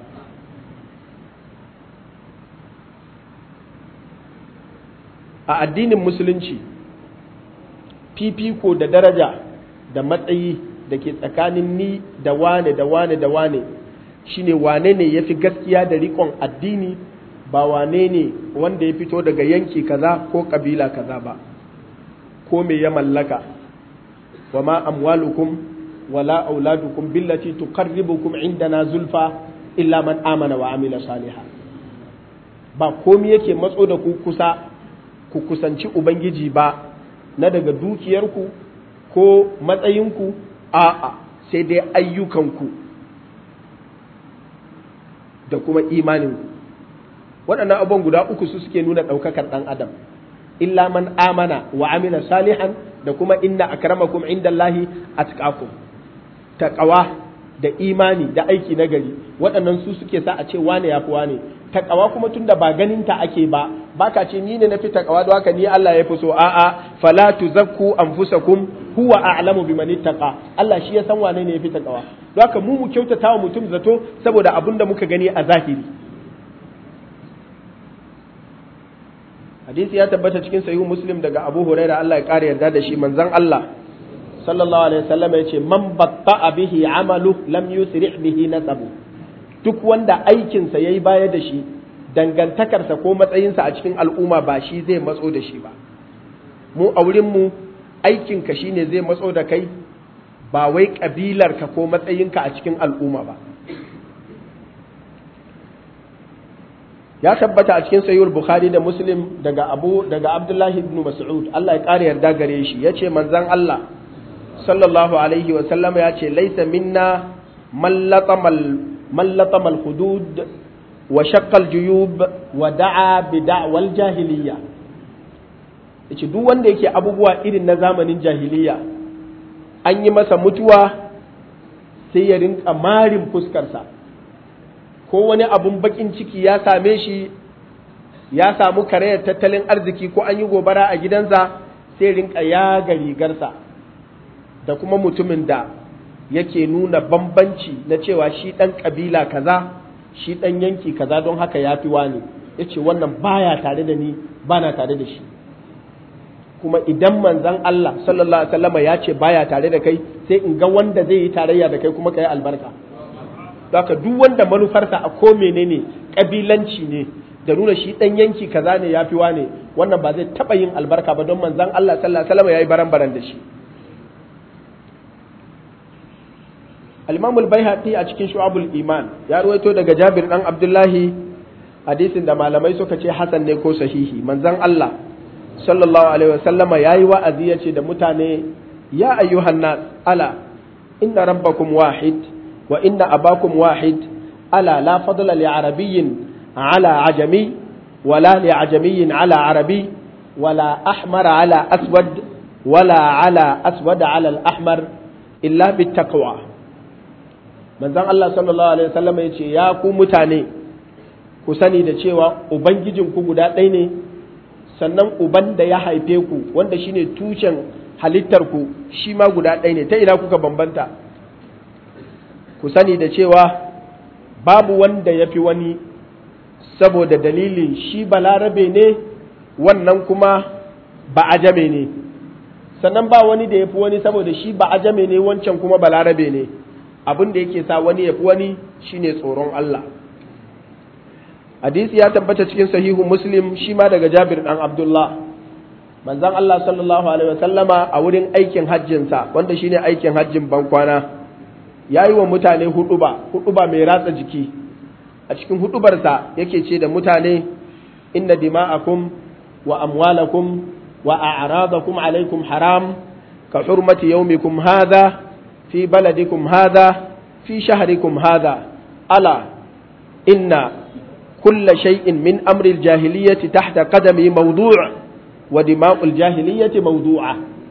Speaker 2: a addinin musulunci fifiko da daraja da matsayi da ke tsakanin ni da wane da wane da wane shine wane ne ya fi gaskiya da rikon addini ba wane ne wanda ya fito daga yanki kaza ko kabila kaza ba ko me ya mallaka wa ma amwalukum wala auladukum billati tuqarribukum indana zulfa illa man amana wa amila saliha ba komi yake matso da ku kusa ku kusanci ubangiji ba na daga dukiyarku ko matsayinku a'a sai dai ayyukanku da kuma imaninku waɗannan abubuwan guda uku su suke nuna ɗaukakar ɗan adam illa man amana wa amila salihan da kuma inna akramakum indallahi atqakum taqwa da imani da aiki na gari waɗannan su suke sa a ce wane ya fi wane takawa kuma tunda ba ganin ta ake ba baka ce ni ne na fi takawa don haka ni Allah ya fi so a'a fala tuzakku anfusakum huwa a'lamu biman ittaqa Allah shi ya san wane ne ya fi takawa don haka mu mu kyautata wa mutum zato saboda abin da muka gani a zahiri hadisi ya tabbata cikin sahihu muslim daga Abu Hurairah Allah ya kare yarda da shi manzon Allah sallallahu alaihi wasallam ya ce man batta'a bihi amalu lam yusri bihi nasabu duk wanda aikinsa yayi baya da shi dangantakarsa ko matsayinsa a cikin al'umma ba shi zai matso da shi ba mu a wurin mu aikinka shine zai matso da kai ba wai kabilarka ko matsayinka a cikin al'umma ba ya tabbata a cikin sayyid bukhari da muslim daga abu daga abdullahi ibn mas'ud Allah ya kare yarda gare shi yace manzon Allah sallallahu alaihi wa sallama yace laisa minna man latama al-hudud wa shaqqa al-juyub wa da'a bi da'wal jahiliya yace duk wanda yake abubuwa irin na zamanin jahiliya an yi masa mutuwa sai ya rinka marin fuskarsa ko wani abun bakin ciki ya same shi ya samu karayar tattalin arziki ko an yi gobara a gidansa sai rinka yaga rigarsa da kuma mutumin da yake nuna bambanci na cewa shi ɗan ƙabila kaza shi ɗan yanki kaza don haka ya fi wani ya ce wannan baya tare da ni ba na tare da shi kuma idan manzan Allah sallallahu alaihi wasallama ya ce baya tare da kai sai in ga wanda zai yi tarayya da kai kuma ka yi albarka haka duk wanda manufarsa a ko menene kabilanci ne da nuna shi dan yanki kaza ne yafi wane wannan ba zai taba yin albarka ba don manzon Allah sallallahu alaihi wasallam yayi baran-baran da shi Al-Imam al-Baihaqi a cikin Shu'abul Iman ya ruwaito daga Jabir dan Abdullahi hadisin da malamai suka ce hasan ne ko sahihi manzon Allah sallallahu alaihi wasallam yayi wa'azi yace da mutane ya ayyuhan nas ala inna rabbakum wahid وإن أباكم واحد ألا لا فضل لعربي على عجمي ولا لعجمي على عربي ولا أحمر على أسود ولا على أسود على الأحمر إلا بالتقوى من ذن الله صلى الله عليه وسلم يقول يا ku mutane ku sani da cewa ubangijinku guda ɗaya ne sannan uban da ya haife ku wanda shine tushen halittarku shi ma guda ɗaya ne ta ina kuka bambanta ku sani da cewa babu wanda ya fi wani saboda dalilin shi balarabe ne wannan kuma ba ajame ne sannan ba wani da ya fi wani saboda shi ba ajame ne wancan kuma balarabe ne abin da yake sa wani ya fi wani shine tsoron Allah hadisi ya tabbata cikin sahihu muslim shi ma daga jabir dan abdullah manzon Allah sallallahu alaihi wasallama a wurin aikin hajjinsa wanda shine aikin hajjin bankwana ya yi wa mutane huduba huduba mai ratsa jiki a cikin hudubarsa yake ce da mutane inna dima'akum wa amwalakum wa a'radakum alaikum haram ka hurmati yawmikum hadha fi baladikum hadha fi shahrikum hadha ala inna kulla shay'in min amri al-jahiliyyati tahta qadami mawdu' wa dima'ul jahiliyyati mawdu'a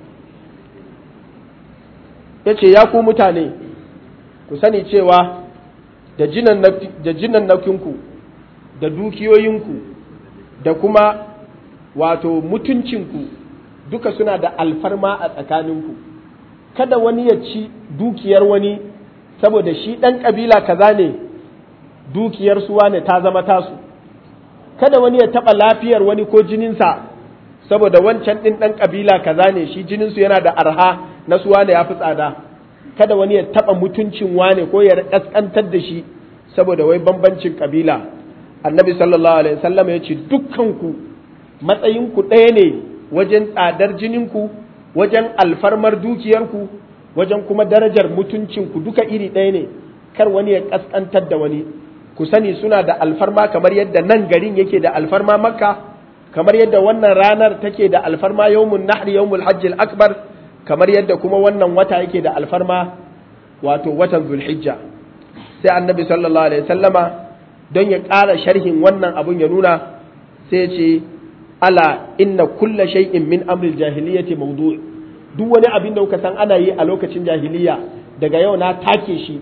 Speaker 2: yace ya ku mutane ku sani cewa da jinan nakinku da dukiyoyinku da kuma wato mutuncinku duka suna da alfarma a tsakaninku kada wani ya ci dukiyar wani saboda shi ɗan ƙabila kaza ne dukiyar suwa ne ta zama tasu kada wani ya taɓa lafiyar wani ko jininsa saboda wancan ɗin ɗan ƙabila kaza ne shi jininsu yana da arha na suwa ne ya fi tsada kada wani ya taɓa mutuncin wane ko ya ƙasƙantar da shi saboda wai bambancin ƙabila annabi sallallahu alaihi wasallam ya ce dukkanku matsayinku ɗaya ne wajen tsadar jininku wajen alfarmar dukiyarku wajen kuma darajar mutuncinku duka iri ɗaya ne kar wani ya ƙasƙantar da wani ku sani suna da alfarma kamar yadda nan garin yake da alfarma makka kamar yadda wannan ranar take da alfarma yawmun nahri yawmul hajjil akbar kamar yadda kuma wannan wata yake da alfarma wato watan zulhijja sai annabi sallallahu alaihi sallama don ya ƙara sharhin wannan abun ya nuna sai ya ce ala inna kulla shay'in min amril jahiliyyati mawdu' duk wani abin da kuka san ana yi a lokacin jahiliya daga yau na take shi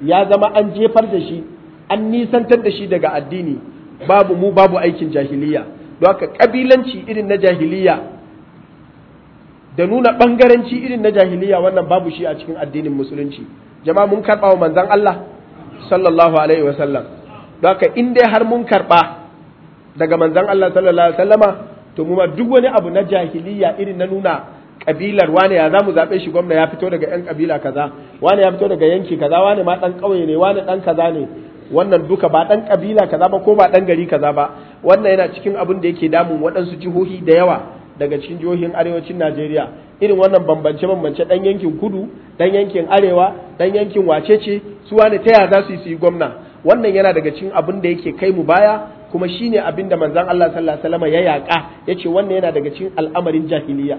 Speaker 2: ya zama an jefar da shi an nisantar da shi daga addini babu mu babu aikin jahiliya don haka kabilanci irin na jahiliya da nuna bangaranci irin na jahiliya wannan babu shi a cikin addinin musulunci jama'a mun karɓa wa manzon Allah sallallahu alaihi wasallam don haka in dai har mun karɓa daga manzon Allah sallallahu alaihi wasallama to mu ma duk wani abu na jahiliya irin na nuna kabilar wane ya zamu zabe shi gwamna ya fito daga yan kabila kaza wane ya fito daga yanki kaza wane ma dan kauye ne wane dan kaza ne wannan duka ba dan kabila kaza ba ko ba dan gari kaza ba wannan yana cikin abin da yake damun waɗansu jihohi da yawa daga cikin jihohin arewacin Najeriya irin wannan bambance bambance dan yankin kudu dan yankin arewa dan yankin wacece su wane ta ya za su yi gwamna wannan yana daga cikin abin da yake kai mu baya kuma shine abin da manzon Allah sallallahu alaihi wasallam ya yaka yace wannan yana daga cikin al'amarin jahiliya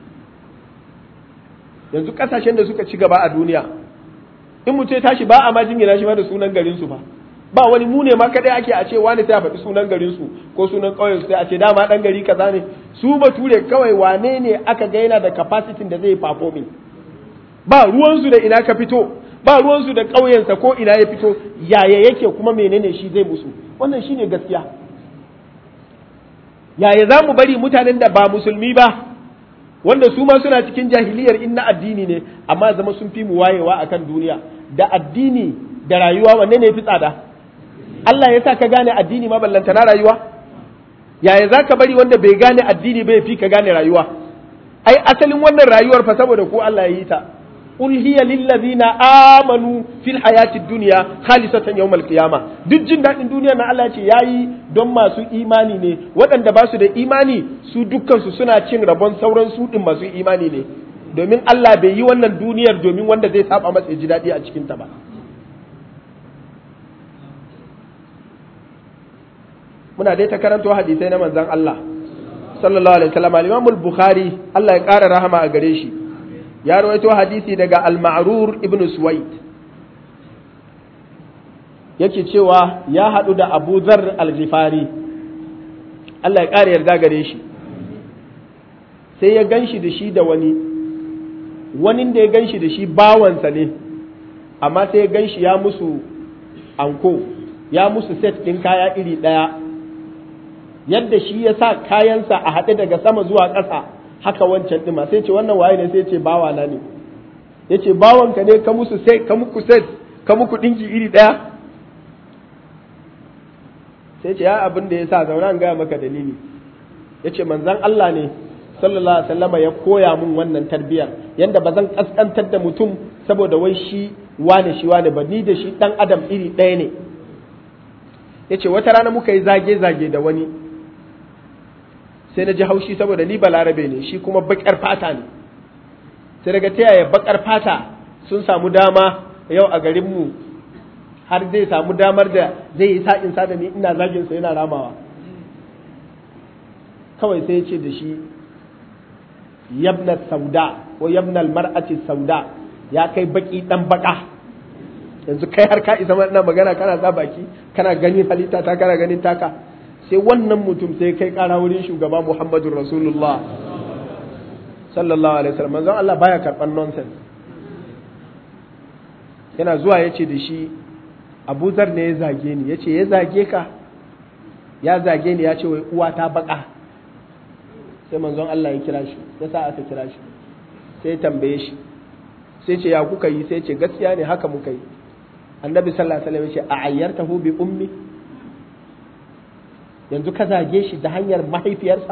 Speaker 2: yanzu kasashen da suka ci gaba a duniya in mutum ya tashi ba a ma jingina shi ma da sunan garin su fa ba wani mu ne ma kadai ake a ce wani sai a faɗi sunan garin su ko sunan ƙauyen su sai a ce dama dan gari kaza ne su bature kawai wane ne aka ga yana da capacity da zai performing ba ruwan su da ina ka fito ba ruwan su da ƙauyensa ko ina ya fito yaya yake kuma menene shi zai musu wannan shine gaskiya yaya za mu bari mutanen da ba musulmi ba wanda su ma suna cikin jahiliyar in na addini ne amma zama sun fi mu wayewa akan duniya da addini da rayuwa wanne ne fi tsada Allah ya sa ka gane addini ma ballanta na rayuwa yaya za ka bari wanda bai gane addini bai fi ka gane rayuwa ai asalin wannan rayuwar fa saboda ko Allah ya yi ta qul hiya lil ladina amanu fil hayatid dunya khalisatan yawmal qiyamah duk jin dadin duniya na Allah ce yayi don masu imani ne waɗanda ba su da imani su dukkan su suna cin rabon sauran su din masu imani ne domin Allah bai yi wannan duniyar domin wanda zai saba masa ji dadi a cikin ta ba muna dai ta karanto hadisai na manzon Allah sallallahu alaihi wasallam al-Imam al-Bukhari Allah ya ƙara rahama a gare shi ya rawaito hadisi daga al-ma'rur ibn suwaid yake cewa ya haɗu da abu zar al-ghifari Allah ya ƙara yarda gare shi sai ya ganshi da shi da wani wani da ya ganshi da shi bawansa ne amma sai ya ganshi ya musu anko ya musu set ɗin kaya iri ɗaya yadda shi ya sa kayansa a haɗe daga sama zuwa ƙasa haka wancan ɗima sai ce wannan waye ne sai ce bawa na ne ya ce bawanka ne ka musu sai ka muku set ka muku ɗinki iri ɗaya sai ce ya abin da ya sa zauna gaya maka dalili ya ce manzan Allah ne sallallahu alaihi wasallama ya koya mun wannan tarbiyyar yanda ba zan kaskantar da mutum saboda wai shi wane shi wane ba ni da shi ɗan adam iri ɗaya ne ya ce wata rana muka yi zage-zage da wani sai na ji haushi saboda ni balarabe ne shi kuma bakar fata ne sai daga ta yaya bakar fata sun samu dama yau a garinmu har zai samu damar da zai yi sa'in sa da ni ina zagin sa yana ramawa kawai sai ya ce da shi yabna sauda ko yabna mar'ati sauda ya kai baki dan baka yanzu kai har ka isa ina magana kana sa baki kana gani halitta ta kana ganin taka sai wannan mutum sai kai kara wurin shugaba Muhammadu Rasulullah sallallahu alaihi wasallam manzon Allah baya karban nonsense yana zuwa yace da shi Abu Zar ne ya zage ni yace ya zage ka ya zage ni ya ce wai uwa ta baka sai manzon Allah ya kira shi ya sa aka kira shi sai tambaye shi sai ce ya kuka yi sai ce gaskiya ne haka muka yi annabi sallallahu alaihi wasallam ya ce a ayyartahu bi ummi yanzu ka zage shi da hanyar mahaifiyarsa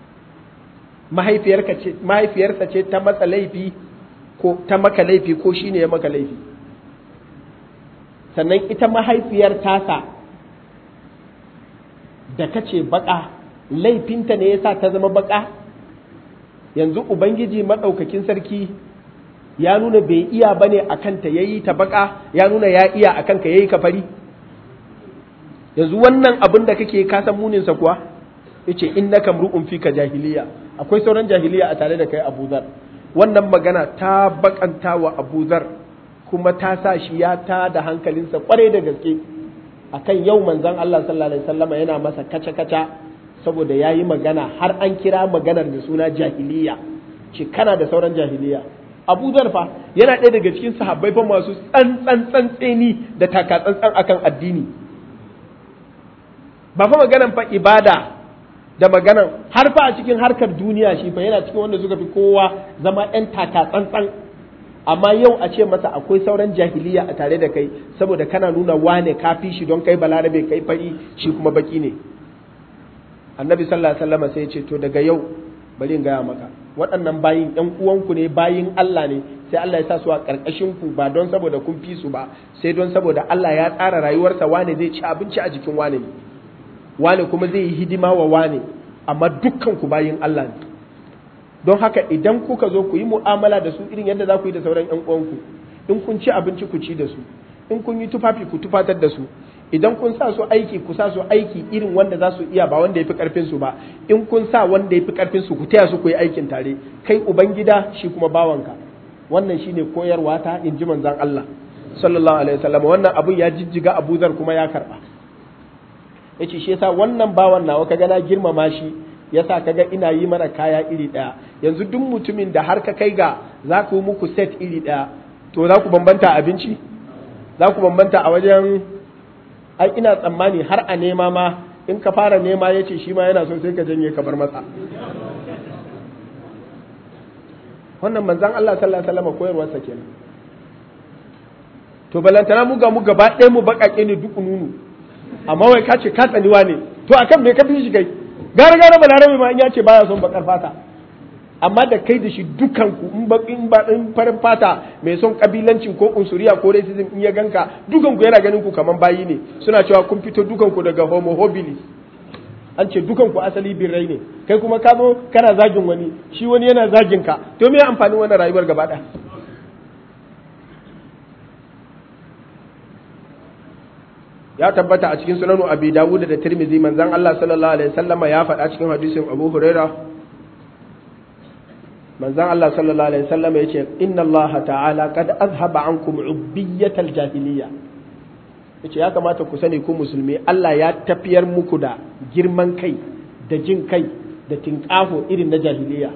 Speaker 2: mahaifiyarsa ce ta matsa laifi ko ta maka laifi ko shi ne ya maka laifi sannan ita mahaifiyar tasa da ka ce baka laifinta ne yasa ta zama baka yanzu ubangiji maɗaukakin sarki ya nuna bai iya bane a kanta ya yi ta baka ya nuna ya iya a kanka ya yi ka fari yanzu wannan abin da kake ka san muninsa kuwa yace innaka mru'un fika jahiliya akwai sauran jahiliya a tare da kai Abu Zar wannan magana ta bakanta wa Abu Zar kuma ta sa shi ya ta da hankalinsa kwarai da gaske akan yau manzon Allah sallallahu alaihi wasallama yana masa kaca kaca saboda yayi magana har an kira maganar da suna jahiliya ce kana da sauran jahiliya Abu Dhar fa yana ɗaya daga cikin sahabbai fa masu tsantsan tsantseni da taka tsantsan akan addini ba fa maganan fa ibada da maganan har fa a cikin harkar duniya shi fa yana cikin wanda suka fi kowa zama ɗan taka tsantsan amma yau a ce masa akwai sauran jahiliya a tare da kai saboda kana nuna wane kafi shi don kai balarabe kai fari shi kuma baki ne annabi sallallahu alaihi wasallam sai ya ce to daga yau bari in gaya maka waɗannan bayin ɗan uwanku ne bayin Allah ne sai Allah ya sa su a ƙarƙashin ku ba don saboda kun fi su ba sai don saboda Allah ya tsara rayuwarsa wane zai ci abinci a jikin wane ne wane kuma zai yi hidima wa wane amma dukkan ku bayin Allah ne don haka idan kuka zo ku yi mu'amala da su irin yadda za ku yi da sauran ƴan uwanku in kun ci abinci ku ci da su in kun yi tufafi ku tufatar da su idan kun sa su aiki ku sa su aiki irin wanda za su iya ba wanda ya fi karfin su ba in kun sa wanda ya fi karfin su ku taya su ku yi aikin tare kai ubangida shi kuma bawanka wannan shine koyarwa ta in ji manzon Allah sallallahu alaihi wasallam wannan abun ya jijjiga Abu Zar kuma ya karba yace shi yasa wannan bawan nawa kaga na girmama shi yasa kaga ina yi mana kaya iri daya yanzu duk mutumin da har ka kai ga za ku muku set iri daya to za ku bambanta abinci za ku bambanta a wajen ai ina tsammani har a nema ma in ka fara nema ya ce shi ma yana so sai ka janye ka bar masa wannan manzan Allah sallallahu alaihi wasallam koyarwarsa kenan to balantana mu ga mu gaba ɗaya mu baƙaƙe ne duk nunu amma wai ka ce ka tsaniwa ne to akan me ka fi shi kai gara gara balarabe ma in ya ce baya son bakar fata amma da kai da shi dukanku in ba in ba in farin fata mai son kabilancin ko unsuriya ko racism in ya ganka dukanku yana ganin ku kaman bayi ne suna cewa kun fito dukanku daga homo habilis an ce dukanku asali birrai ne kai kuma ka zo kana zagin wani shi wani yana zagin ka to me amfanin wannan rayuwar gaba ɗaya ya tabbata a cikin sunanu abi dawud da tirmidhi manzon Allah sallallahu alaihi wasallama ya faɗa cikin hadisin abu huraira manzon Allah sallallahu alaihi wasallama yace inna Allah ta'ala qad azhaba ankum ubbiyatal jahiliya yace ya kamata ku sani ku musulmi Allah ya tafiyar muku da girman kai da jin kai da tinƙafo irin na jahiliya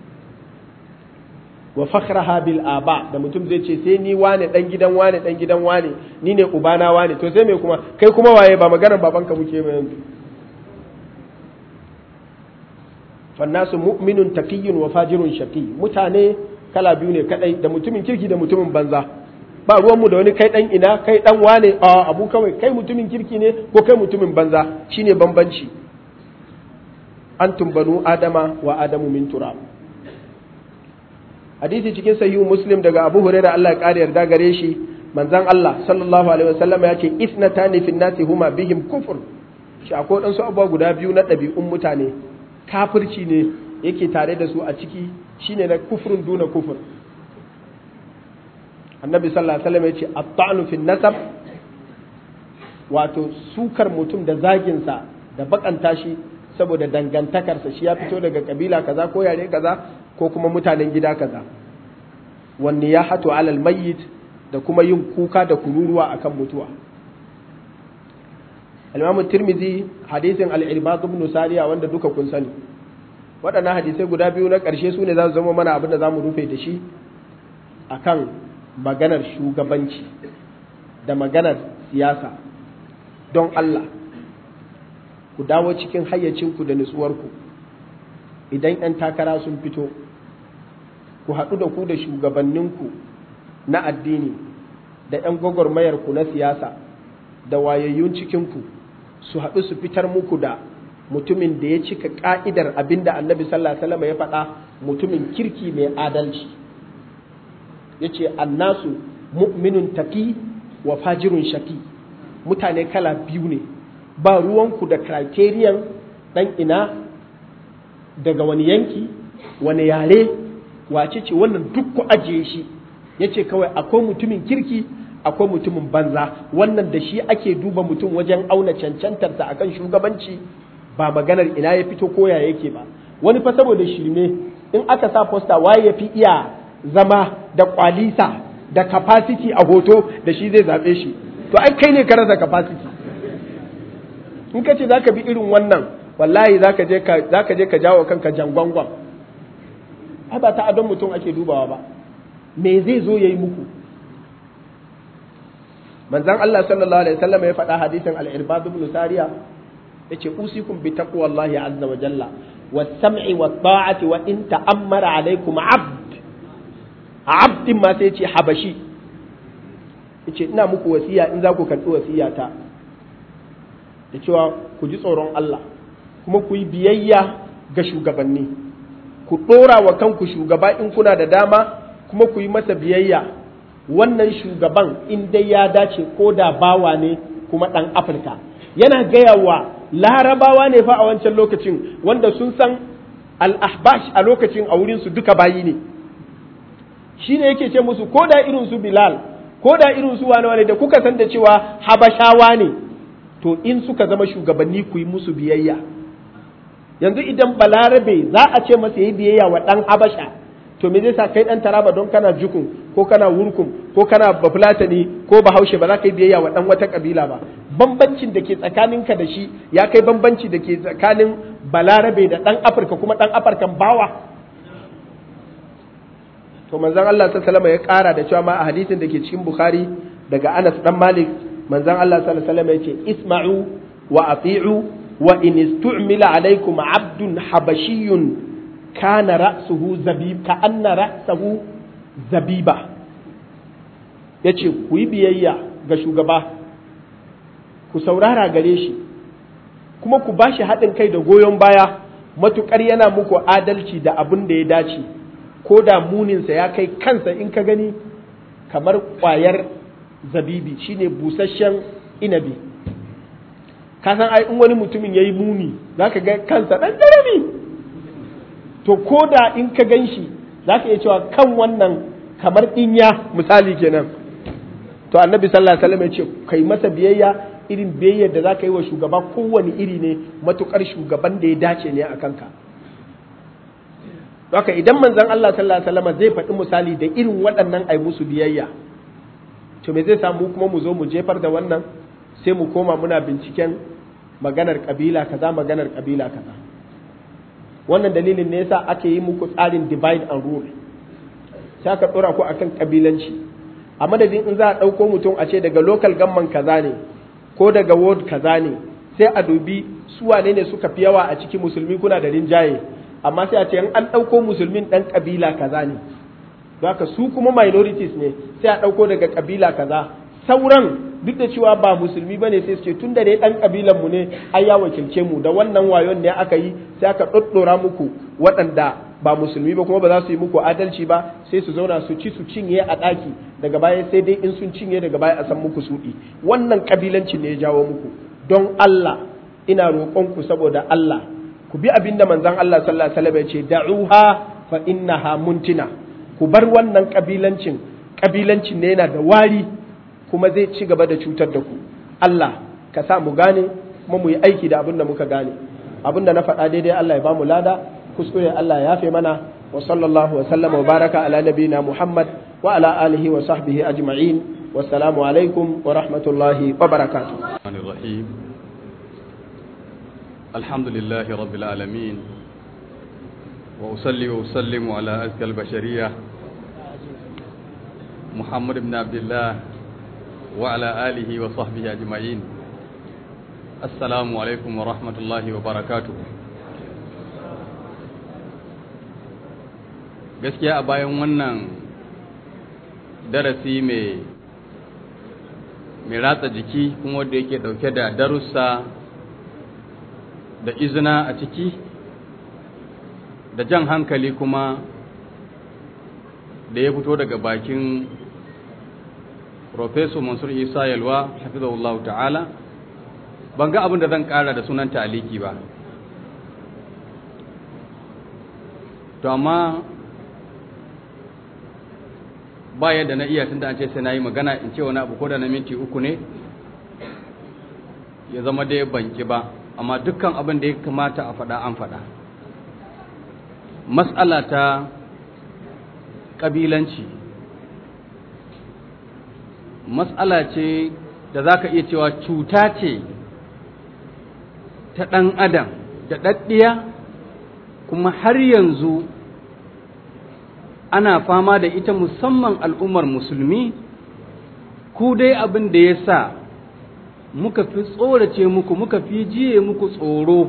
Speaker 2: wa fakhraha bil aba da mutum zai ce sai ni wane dan gidan wane dan gidan wane ni ne ubana wane to sai me kuma kai kuma waye ba maganar babanka muke mai yanzu fannasu mu'minun taqiyyun wa fajirun shaqi mutane kala biyu ne kadai da mutumin kirki da mutumin banza ba ruwan mu da wani kai dan ina kai dan wane a abu kawai kai mutumin kirki ne ko kai mutumin banza shine bambanci antum banu adama wa adamu min turab hadisi cikin sahihu muslim daga abu hurairah Allah ya kare yarda gare shi manzon Allah sallallahu alaihi wasallam ya ce isnatani fin nasi huma bihim kufur shi akwai dan su abubuwa guda biyu na ɗabi'un mutane kafirci ne yake tare da su a ciki shine na kufrun duna kufur annabi sallallahu alaihi wasallam ya ce at-ta'nu fin nasab wato sukar mutum da zaginsa da bakanta shi saboda dangantakarsa shi ya fito daga kabila kaza ko yare kaza ko kuma mutanen gida kaza wanne ya hatu alal mayyit da kuma yin kuka da kururuwa akan mutuwa al-Imam Tirmidhi hadisin al-Irbad ibn Sariya wanda duka kun sani waɗannan hadisai guda biyu na ƙarshe su ne za su zama mana abin da za mu rufe da shi akan maganar shugabanci da maganar siyasa don Allah ku dawo cikin hayyacinku da nutsuwarku idan 'yan takara sun fito ku haɗu da ku da shugabanninku na addini da 'yan gwagwarmayarku na siyasa da wayayyun cikinku su haɗu su fitar muku da mutumin da ya cika ƙa'idar abin da annabi sallallahu alaihi wasallam ya faɗa mutumin kirki mai adalci ya ce annasu mu'minun taƙi wa fajirun shaki mutane kala biyu ne ba ruwanku da criterion ɗan ina daga wani yanki wani yare wace ce wannan duk ku ajiye shi ya ce kawai akwai mutumin kirki akwai mutumin banza wannan da shi ake duba mutum wajen auna cancantarsa akan shugabanci ba maganar ina ya fito koya yake ba wani fa saboda shirme in aka sa posta waye ya fi iya zama da kwalisa da capacity a hoto da shi zai zaɓe shi to ai kai ne ka rasa capacity in ka ce za ka bi irin wannan wallahi za ka je ka jawo kanka jangwangwan ai ba ta adon mutum ake dubawa ba me zai zo ya yi muku manzan Allah sallallahu alaihi wasallam ya faɗa hadisin al-irbad ibn sariya yace usikum bi taqwallahi azza wa jalla was sam'i wat ta'ati wa in ta'ammara alaikum 'abd abdin ma sai yace habashi yace ina muku wasiya in za ku karɓi wasiyata da cewa ku ji tsoron Allah kuma ku yi biyayya ga shugabanni ku ɗora wa kanku shugaba in kuna da dama kuma ku yi masa biyayya wannan shugaban in dai ya dace ko da bawa ne kuma ɗan afirka yana gaya wa larabawa ne fa a wancan lokacin wanda sun san al-ahbash a lokacin a wurinsu duka bayi ne shi ne yake ce musu ko da irin su bilal ko da irin su wane wane da kuka san da cewa habashawa ne to in suka zama shugabanni ku yi musu biyayya yanzu idan balarabe za a ce masa yi biyayya wa ɗan habasha to me zai sa kai ɗan taraba don kana jukun ko kana wurkum ko kana bafulatani ko bahaushe ba za ka yi biyayya wa ɗan wata kabila ba bambancin da ke tsakaninka da shi ya kai bambanci da ke tsakanin balarabe da ɗan afirka kuma ɗan afirkan bawa to manzon Allah sallallahu ya ƙara da cewa ma a hadisin da ke cikin bukhari daga anas dan malik manzon Allah sallallahu alaihi ya ce isma'u wa ati'u wa in istu'mila alaikum abdun habashiyun kana ra'suhu zabib ka anna ra'sahu zabiba yace ku yi biyayya ga shugaba ku saurara gare shi kuma ku bashi haɗin kai da goyon baya matukar yana muku adalci da abin da ya dace ko da muninsa ya kai kansa in ka gani kamar ƙwayar zabibi shine busasshen inabi ka san ai in wani mutumin ya yi muni za ka ga kansa ɗan ƙarami to ko da in ka gan shi za ka iya cewa kan wannan kamar ɗinya misali kenan to annabi sallallahu alaihi wasallam ya ce kai masa biyayya irin biyayyar da za ka yi wa shugaba kowane iri ne matukar shugaban da ya dace ne a kanka haka idan manzon Allah sallallahu alaihi wasallam zai faɗi misali da irin waɗannan ai musu biyayya to me zai samu kuma mu zo mu jefar da wannan sai mu koma muna binciken maganar kabila kaza maganar kabila kaza wannan dalilin ne yasa ake yi muku tsarin divide and rule sai aka dora ku akan kabilanci a madadin in za a ɗauko mutum a ce daga local gamman kaza ne ko daga ward kaza ne sai a dubi su wane ne suka fi yawa a ciki musulmi kuna da rinjaye amma sai a ce an ɗauko musulmin ɗan ƙabila kaza ne haka su kuma minorities ne sai a ɗauko daga ƙabila kaza sauran duk da cewa ba musulmi ba ne sai su ce tun da dai ɗan ƙabilan mu ne ai ya wakilce mu da wannan wayon ne aka yi sai aka ɗoɗɗora muku waɗanda ba musulmi ba kuma ba za su yi muku adalci ba sai su zauna su ci su cinye a ɗaki daga baya sai dai in sun cinye daga baya a san muku suɗi wannan ƙabilanci ne ya jawo muku don Allah ina roƙonku saboda Allah ku bi abinda manzon Allah sallallahu alaihi wasallam ya ce da'uha fa innaha muntina ku bar wannan kabilancin kabilancin ne yana da wari kuma zai ci gaba da cutar da ku Allah ka sa mu gane kuma mu yi aiki da abinda muka gane abinda na faɗa daidai Allah ya ba mu lada kuskure Allah ya yafe mana wa sallallahu wa sallama wa baraka ala nabiyina Muhammad wa ala alihi wa sahbihi ajma'in wassalamu alaikum wa rahmatullahi wa barakatuh
Speaker 3: الحمد لله رب العالمين وأصلي وأسلم على أزكى البشرية محمد بن عبد الله وعلى آله وصحبه أجمعين السلام عليكم ورحمة الله وبركاته gaskiya a bayan wannan darasi mai mai ratsa jiki kuma wanda yake dauke da darussa da izina a ciki da jan hankali kuma da ya fito daga bakin Profesor Mansur Isa Yalwa hafizahullahu ta'ala ban ga abin da zan kara da sunan taliki ba to amma ba yadda na iya tunda an ce sai na yi magana in ce wani abu ko da na minti uku ne ya zama dai banki ba amma dukkan abin da ya kamata a faɗa an faɗa matsala ta ƙabilanci matsala ce da za ka iya cewa cuta ce ta ɗan adam da ɗaɗɗiya kuma har yanzu ana fama da ita musamman al'ummar musulmi ku dai abin da ya sa muka fi tsorace muku muka fi jiye muku tsoro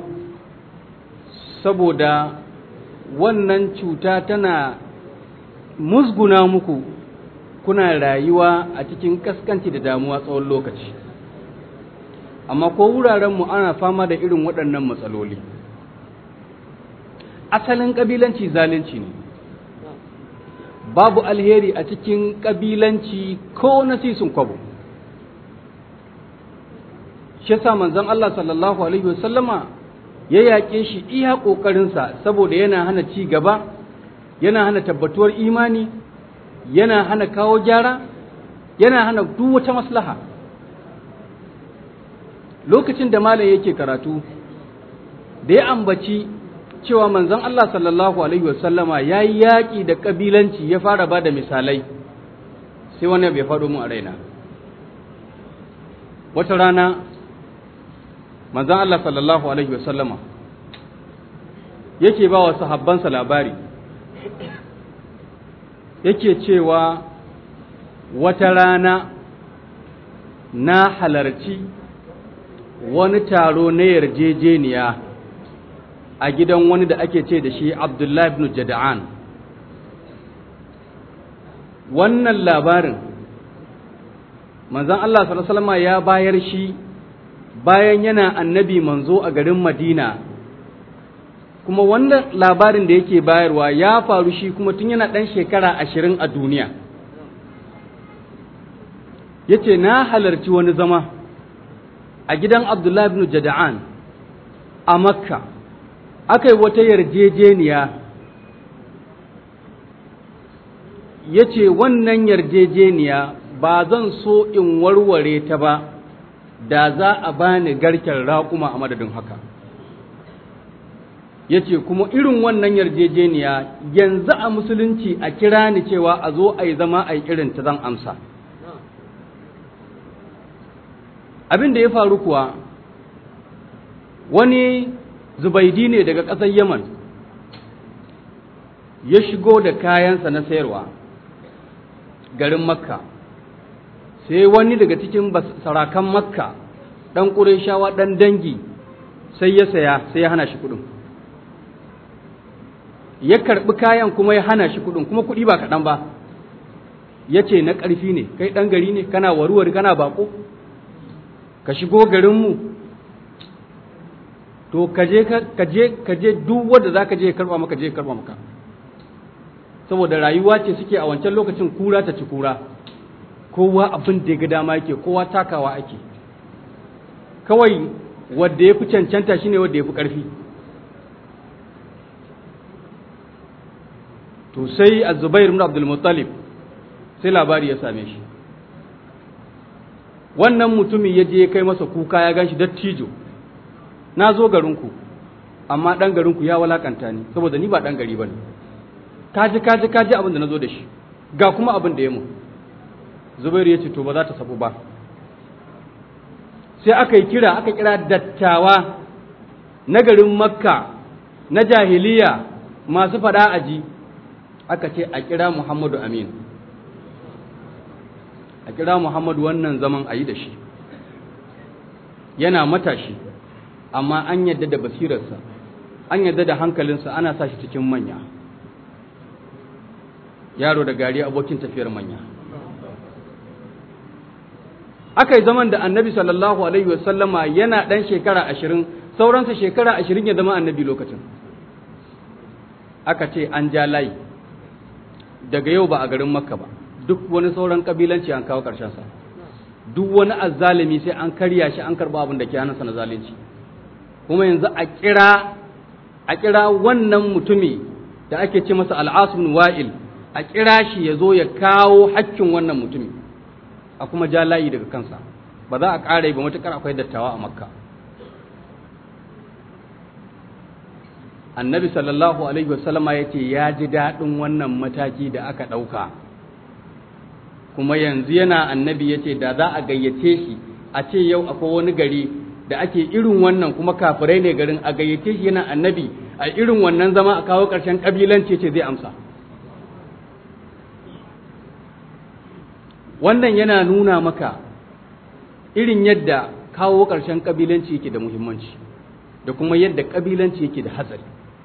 Speaker 3: saboda wannan cuta tana musguna muku kuna rayuwa a cikin kaskanci da damuwa tsawon lokaci amma ko wurarenmu ana fama da irin waɗannan matsaloli asalin ƙabilanci zalunci ne babu alheri a cikin ƙabilanci ko na sisun kwabo shi yasa manzon Allah sallallahu alaihi wasallama ya yaƙe shi iya ƙoƙarinsa saboda yana hana ci gaba yana hana tabbatuwar imani yana hana kawo gyara yana hana duk wata maslaha lokacin da malam yake karatu da ya ambaci cewa manzon Allah sallallahu alaihi wasallama ya yi yaƙi da ƙabilanci ya fara ba da misalai sai wani bai faɗo mu a raina wata rana manzon Allah sallallahu alaihi wasallama yake ba wa sahabbansa labari yake cewa wata rana na halarci wani taro na yarjejeniya a gidan wani da ake ce da shi Abdullahi ibn Jada'an wannan labarin manzon Allah sallallahu alaihi wasallam ya bayar shi bayan yana annabi manzo a garin Madina kuma wannan labarin da yake bayarwa ya faru shi kuma tun yana ɗan shekara ashirin a duniya ya ce na halarci wani zama a gidan Abdullahi ibn Jada'an a Makka aka yi wata yarjejeniya ya ce wannan yarjejeniya ba zan so in warware ta ba da za a bani garken raƙuma a madadin haka ya ce kuma irin wannan yarjejeniya yanzu a musulunci a kira ni cewa a zo a yi zama a yi irin ta zan amsa abin da ya faru kuwa wani zubaidi ne daga ƙasar yaman ya shigo da kayansa na sayarwa garin makka sai wani daga cikin sarakan makka ɗan ƙureshawa ɗan dangi sai ya saya sai ya hana shi kuɗin ya karɓi kayan kuma ya hana shi kuɗin kuma kuɗi ba kaɗan ba ya ce na ƙarfi ne kai ɗan gari ne kana waruwar kana baƙo ka shigo garinmu to kaje kaje kaje duk wanda za ka je karɓa maka je karɓa maka saboda rayuwa ce suke a wancan lokacin kura ta ci kura kowa abin da ya ga dama yake kowa takawa ake kawai wadda ya fi cancanta shine wadda ya fi ƙarfi to sai azubair ibn abdul muttalib sai labari ya same shi wannan mutumin ya je kai masa kuka ya ganshi dattijo na zo garinku amma ɗan garinku ya walakanta ni saboda ni ba ɗan gari ba ne kaji kaji kaji abin da na zo da shi ga kuma abin da ya mu zubairu ya ce to ba za ta sabu ba sai aka yi kira aka kira dattawa na garin makka na jahiliya masu fada aji aka ce a kira muhammadu amin a kira muhammadu wannan zaman a yi da shi yana matashi amma an yadda da basirarsa an yadda da hankalinsa ana sa shi cikin manya yaro da gari abokin tafiyar manya aka yi zaman da annabi sallallahu alaihi wasallama yana ɗan shekara ashirin sauransa shekara ashirin ya zama annabi lokacin aka ce an ja layi daga yau ba a garin makka ba duk wani sauran kabilanci an kawo ƙarshensa duk wani azzalimi sai an karya shi an karɓa abin da ke hannunsa na zalunci kuma yanzu a kira a kira wannan mutumi da ake ce masa al'asun wa'il a kira shi ya zo ya kawo hakkin wannan mutumi a kuma ja layi daga kansa ba za a ƙara ba matuƙar akwai dattawa a makka annabi sallallahu alaihi wasallama ya ce ya ji daɗin wannan mataki da aka ɗauka kuma yanzu yana annabi ya ce da za a gayyace shi a ce yau akwai wani gari da ake irin wannan kuma kafirai ne garin a gayyace shi yana annabi a irin wannan zama a kawo ƙarshen ƙabilanci ce zai amsa wannan yana nuna maka irin yadda kawo ƙarshen ƙabilanci yake da muhimmanci da kuma yadda ƙabilanci yake da hatsari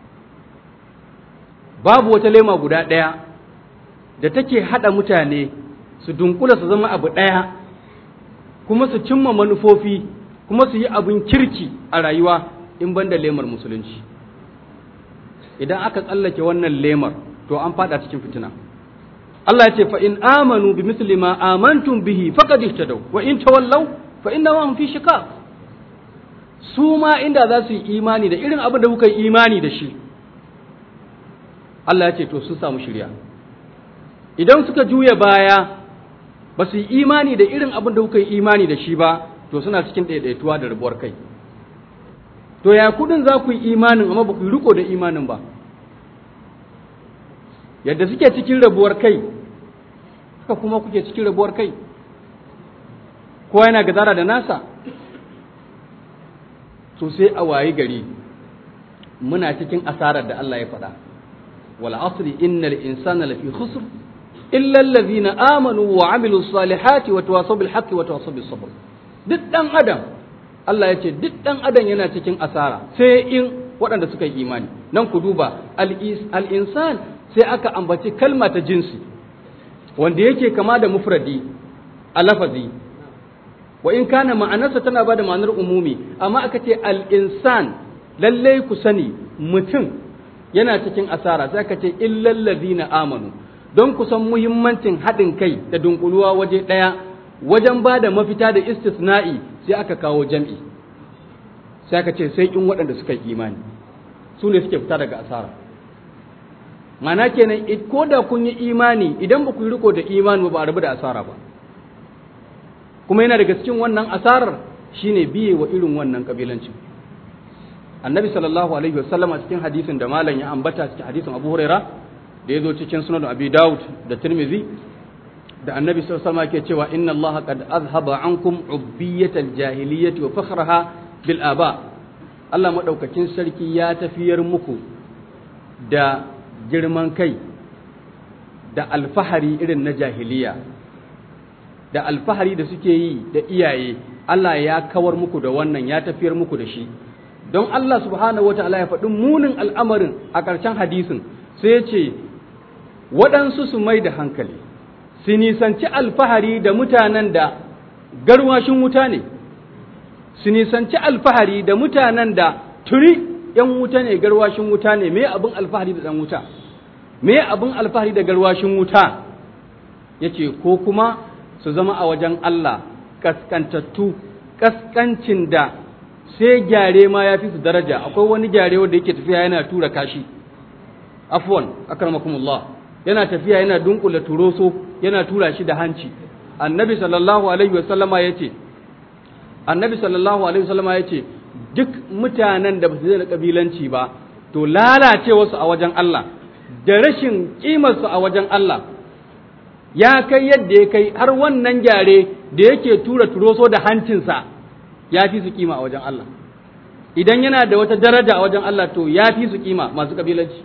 Speaker 3: babu wata lema guda ɗaya da take haɗa mutane su dunkula su zama abu ɗaya kuma su cimma manufofi kuma su yi abin kirki a rayuwa in ban da lemar musulunci idan aka tsallake wannan lemar to an fada cikin fitina Allah ya ce fa in amanu bi misli ma amantum bihi faqad ihtadaw wa in tawallaw fa innahum fi shiqaq su ma inda za su yi imani da irin abin da kuka yi imani da shi Allah ya ce to sun samu shirya idan suka juya baya ba su yi imani da irin abin da kuka yi imani da shi ba to suna cikin ɗaiɗaituwa da rabuwar kai to ya kudin za ku yi imanin amma ba ku yi riko da imanin ba yadda suke cikin rabuwar kai haka kuma kuke cikin rabuwar kai kowa yana gazara da nasa to sai a wayi gari muna cikin asarar da Allah ya faɗa wal asri innal insana lafi khusr illa allazina amanu wa amilu salihati wa tawasaw bil haqqi wa tawasaw bis sabr duk dan adam Allah ya ce duk dan adam yana cikin asara sai in waɗanda suka yi imani nan ku duba al insan sai aka ambaci kalma ta jinsi wanda yake kama da mufradi a lafazi wa in kana ma'anarsa tana ba da ma'anar umumi amma aka ce al-insan lallai ku sani mutum yana cikin asara sai aka ce illal ladina amanu don ku san muhimmancin haɗin kai da dunkuluwa waje ɗaya wajen ba da mafita da istisna'i sai aka kawo jam'i sai aka ce sai in waɗanda suka yi imani su ne suke fita daga asara mana kenan ko da kun yi imani idan ba ku yi riko da imani ba a rabu da asara ba kuma yana daga cikin wannan asarar shine biye wa irin wannan kabilancin annabi sallallahu alaihi wasallam a cikin hadisin da malam ya ambata cikin hadisin abu huraira da ya zo cikin sunan abi daud da tirmizi da annabi sallallahu alaihi wasallam ke cewa inna allaha qad azhaba ankum ubbiyatal jahiliyyati wa fakhraha bil aba Allah madaukakin sarki ya tafiyar muku da girman kai da alfahari irin na jahiliya da alfahari da suke yi da iyaye Allah ya kawar muku da wannan ya tafiyar muku da shi don Allah subhanahu wa ta'ala ya faɗi munin al'amarin a ƙarshen hadisin sai ya ce waɗansu su mai da hankali su nisanci alfahari da mutanen da garwashin wuta ne su nisanci alfahari da mutanen da turi ‘yan wuta ne garwashin wuta ne me abin alfahari da ɗan wuta me abin alfahari da garwashin wuta ya ce ko kuma su zama a wajen Allah kaskantattu kaskancin da sai gyare ma ya fi su daraja akwai wani gyare wanda yake tafiya yana tura kashi afwan akramakumullah yana tafiya yana dunkula turoso yana tura shi da hanci annabi sallallahu alaihi wasallama yace annabi sallallahu alaihi wasallama yace duk mutanen da ba su da kabilanci ba to lalacewarsu a wajen Allah da rashin kimarsu a wajen Allah ya kai yadda ya kai har wannan gyare da yake tura turoso da hancinsa ya fi su kima a wajen Allah idan yana da wata daraja a wajen Allah to ya fi su kima masu kabilanci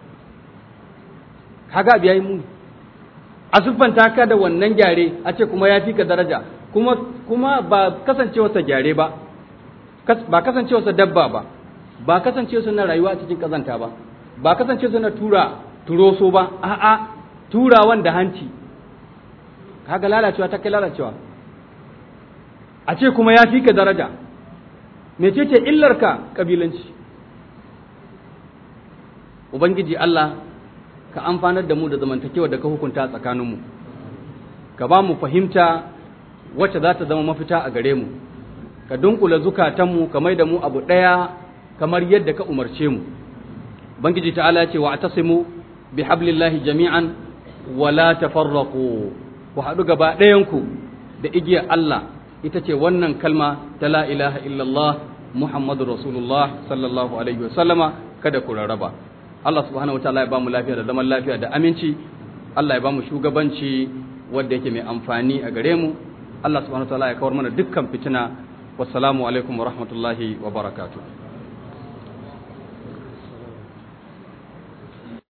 Speaker 3: kaga biya yi muni a siffanta ka da wannan gyare a ce kuma ya fi ka daraja kuma kuma ba kasancewarsa gyare ba ba kasancewarsa dabba ba ba kasancewarsa na rayuwa a cikin kazanta ba ba kasancewarsa na tura turoso ba a'a turawan da hanci kaga lalacewa ta kai lalacewa a ce kuma ya fi ka daraja mecece illarka kabilanci ubangiji Allah ka amfanar da mu da zamantakewa da ka hukunta tsakaninmu ka ba mu fahimta wacce za ta zama mafita a gare mu ka dunkula zukatanmu ka mai da mu abu ɗaya kamar yadda ka umarce mu ubangiji ta'ala ce wa atasimu bi hablillahi jami'an wala tafarraqu ku haɗu gaba ɗayanku da igiyar Allah ita ce wannan kalma ta la ilaha illallah Muhammadu Rasulullah sallallahu alaihi wasallama kada ku rarraba Allah subhanahu wa ta'ala ya bamu lafiya da zaman lafiya da aminci Allah ya bamu shugabanci wanda yake mai amfani a gare mu Allah subhanahu wa ta'ala ya kawar mana dukkan fitina wassalamu alaikum wa rahmatullahi wa barakatuh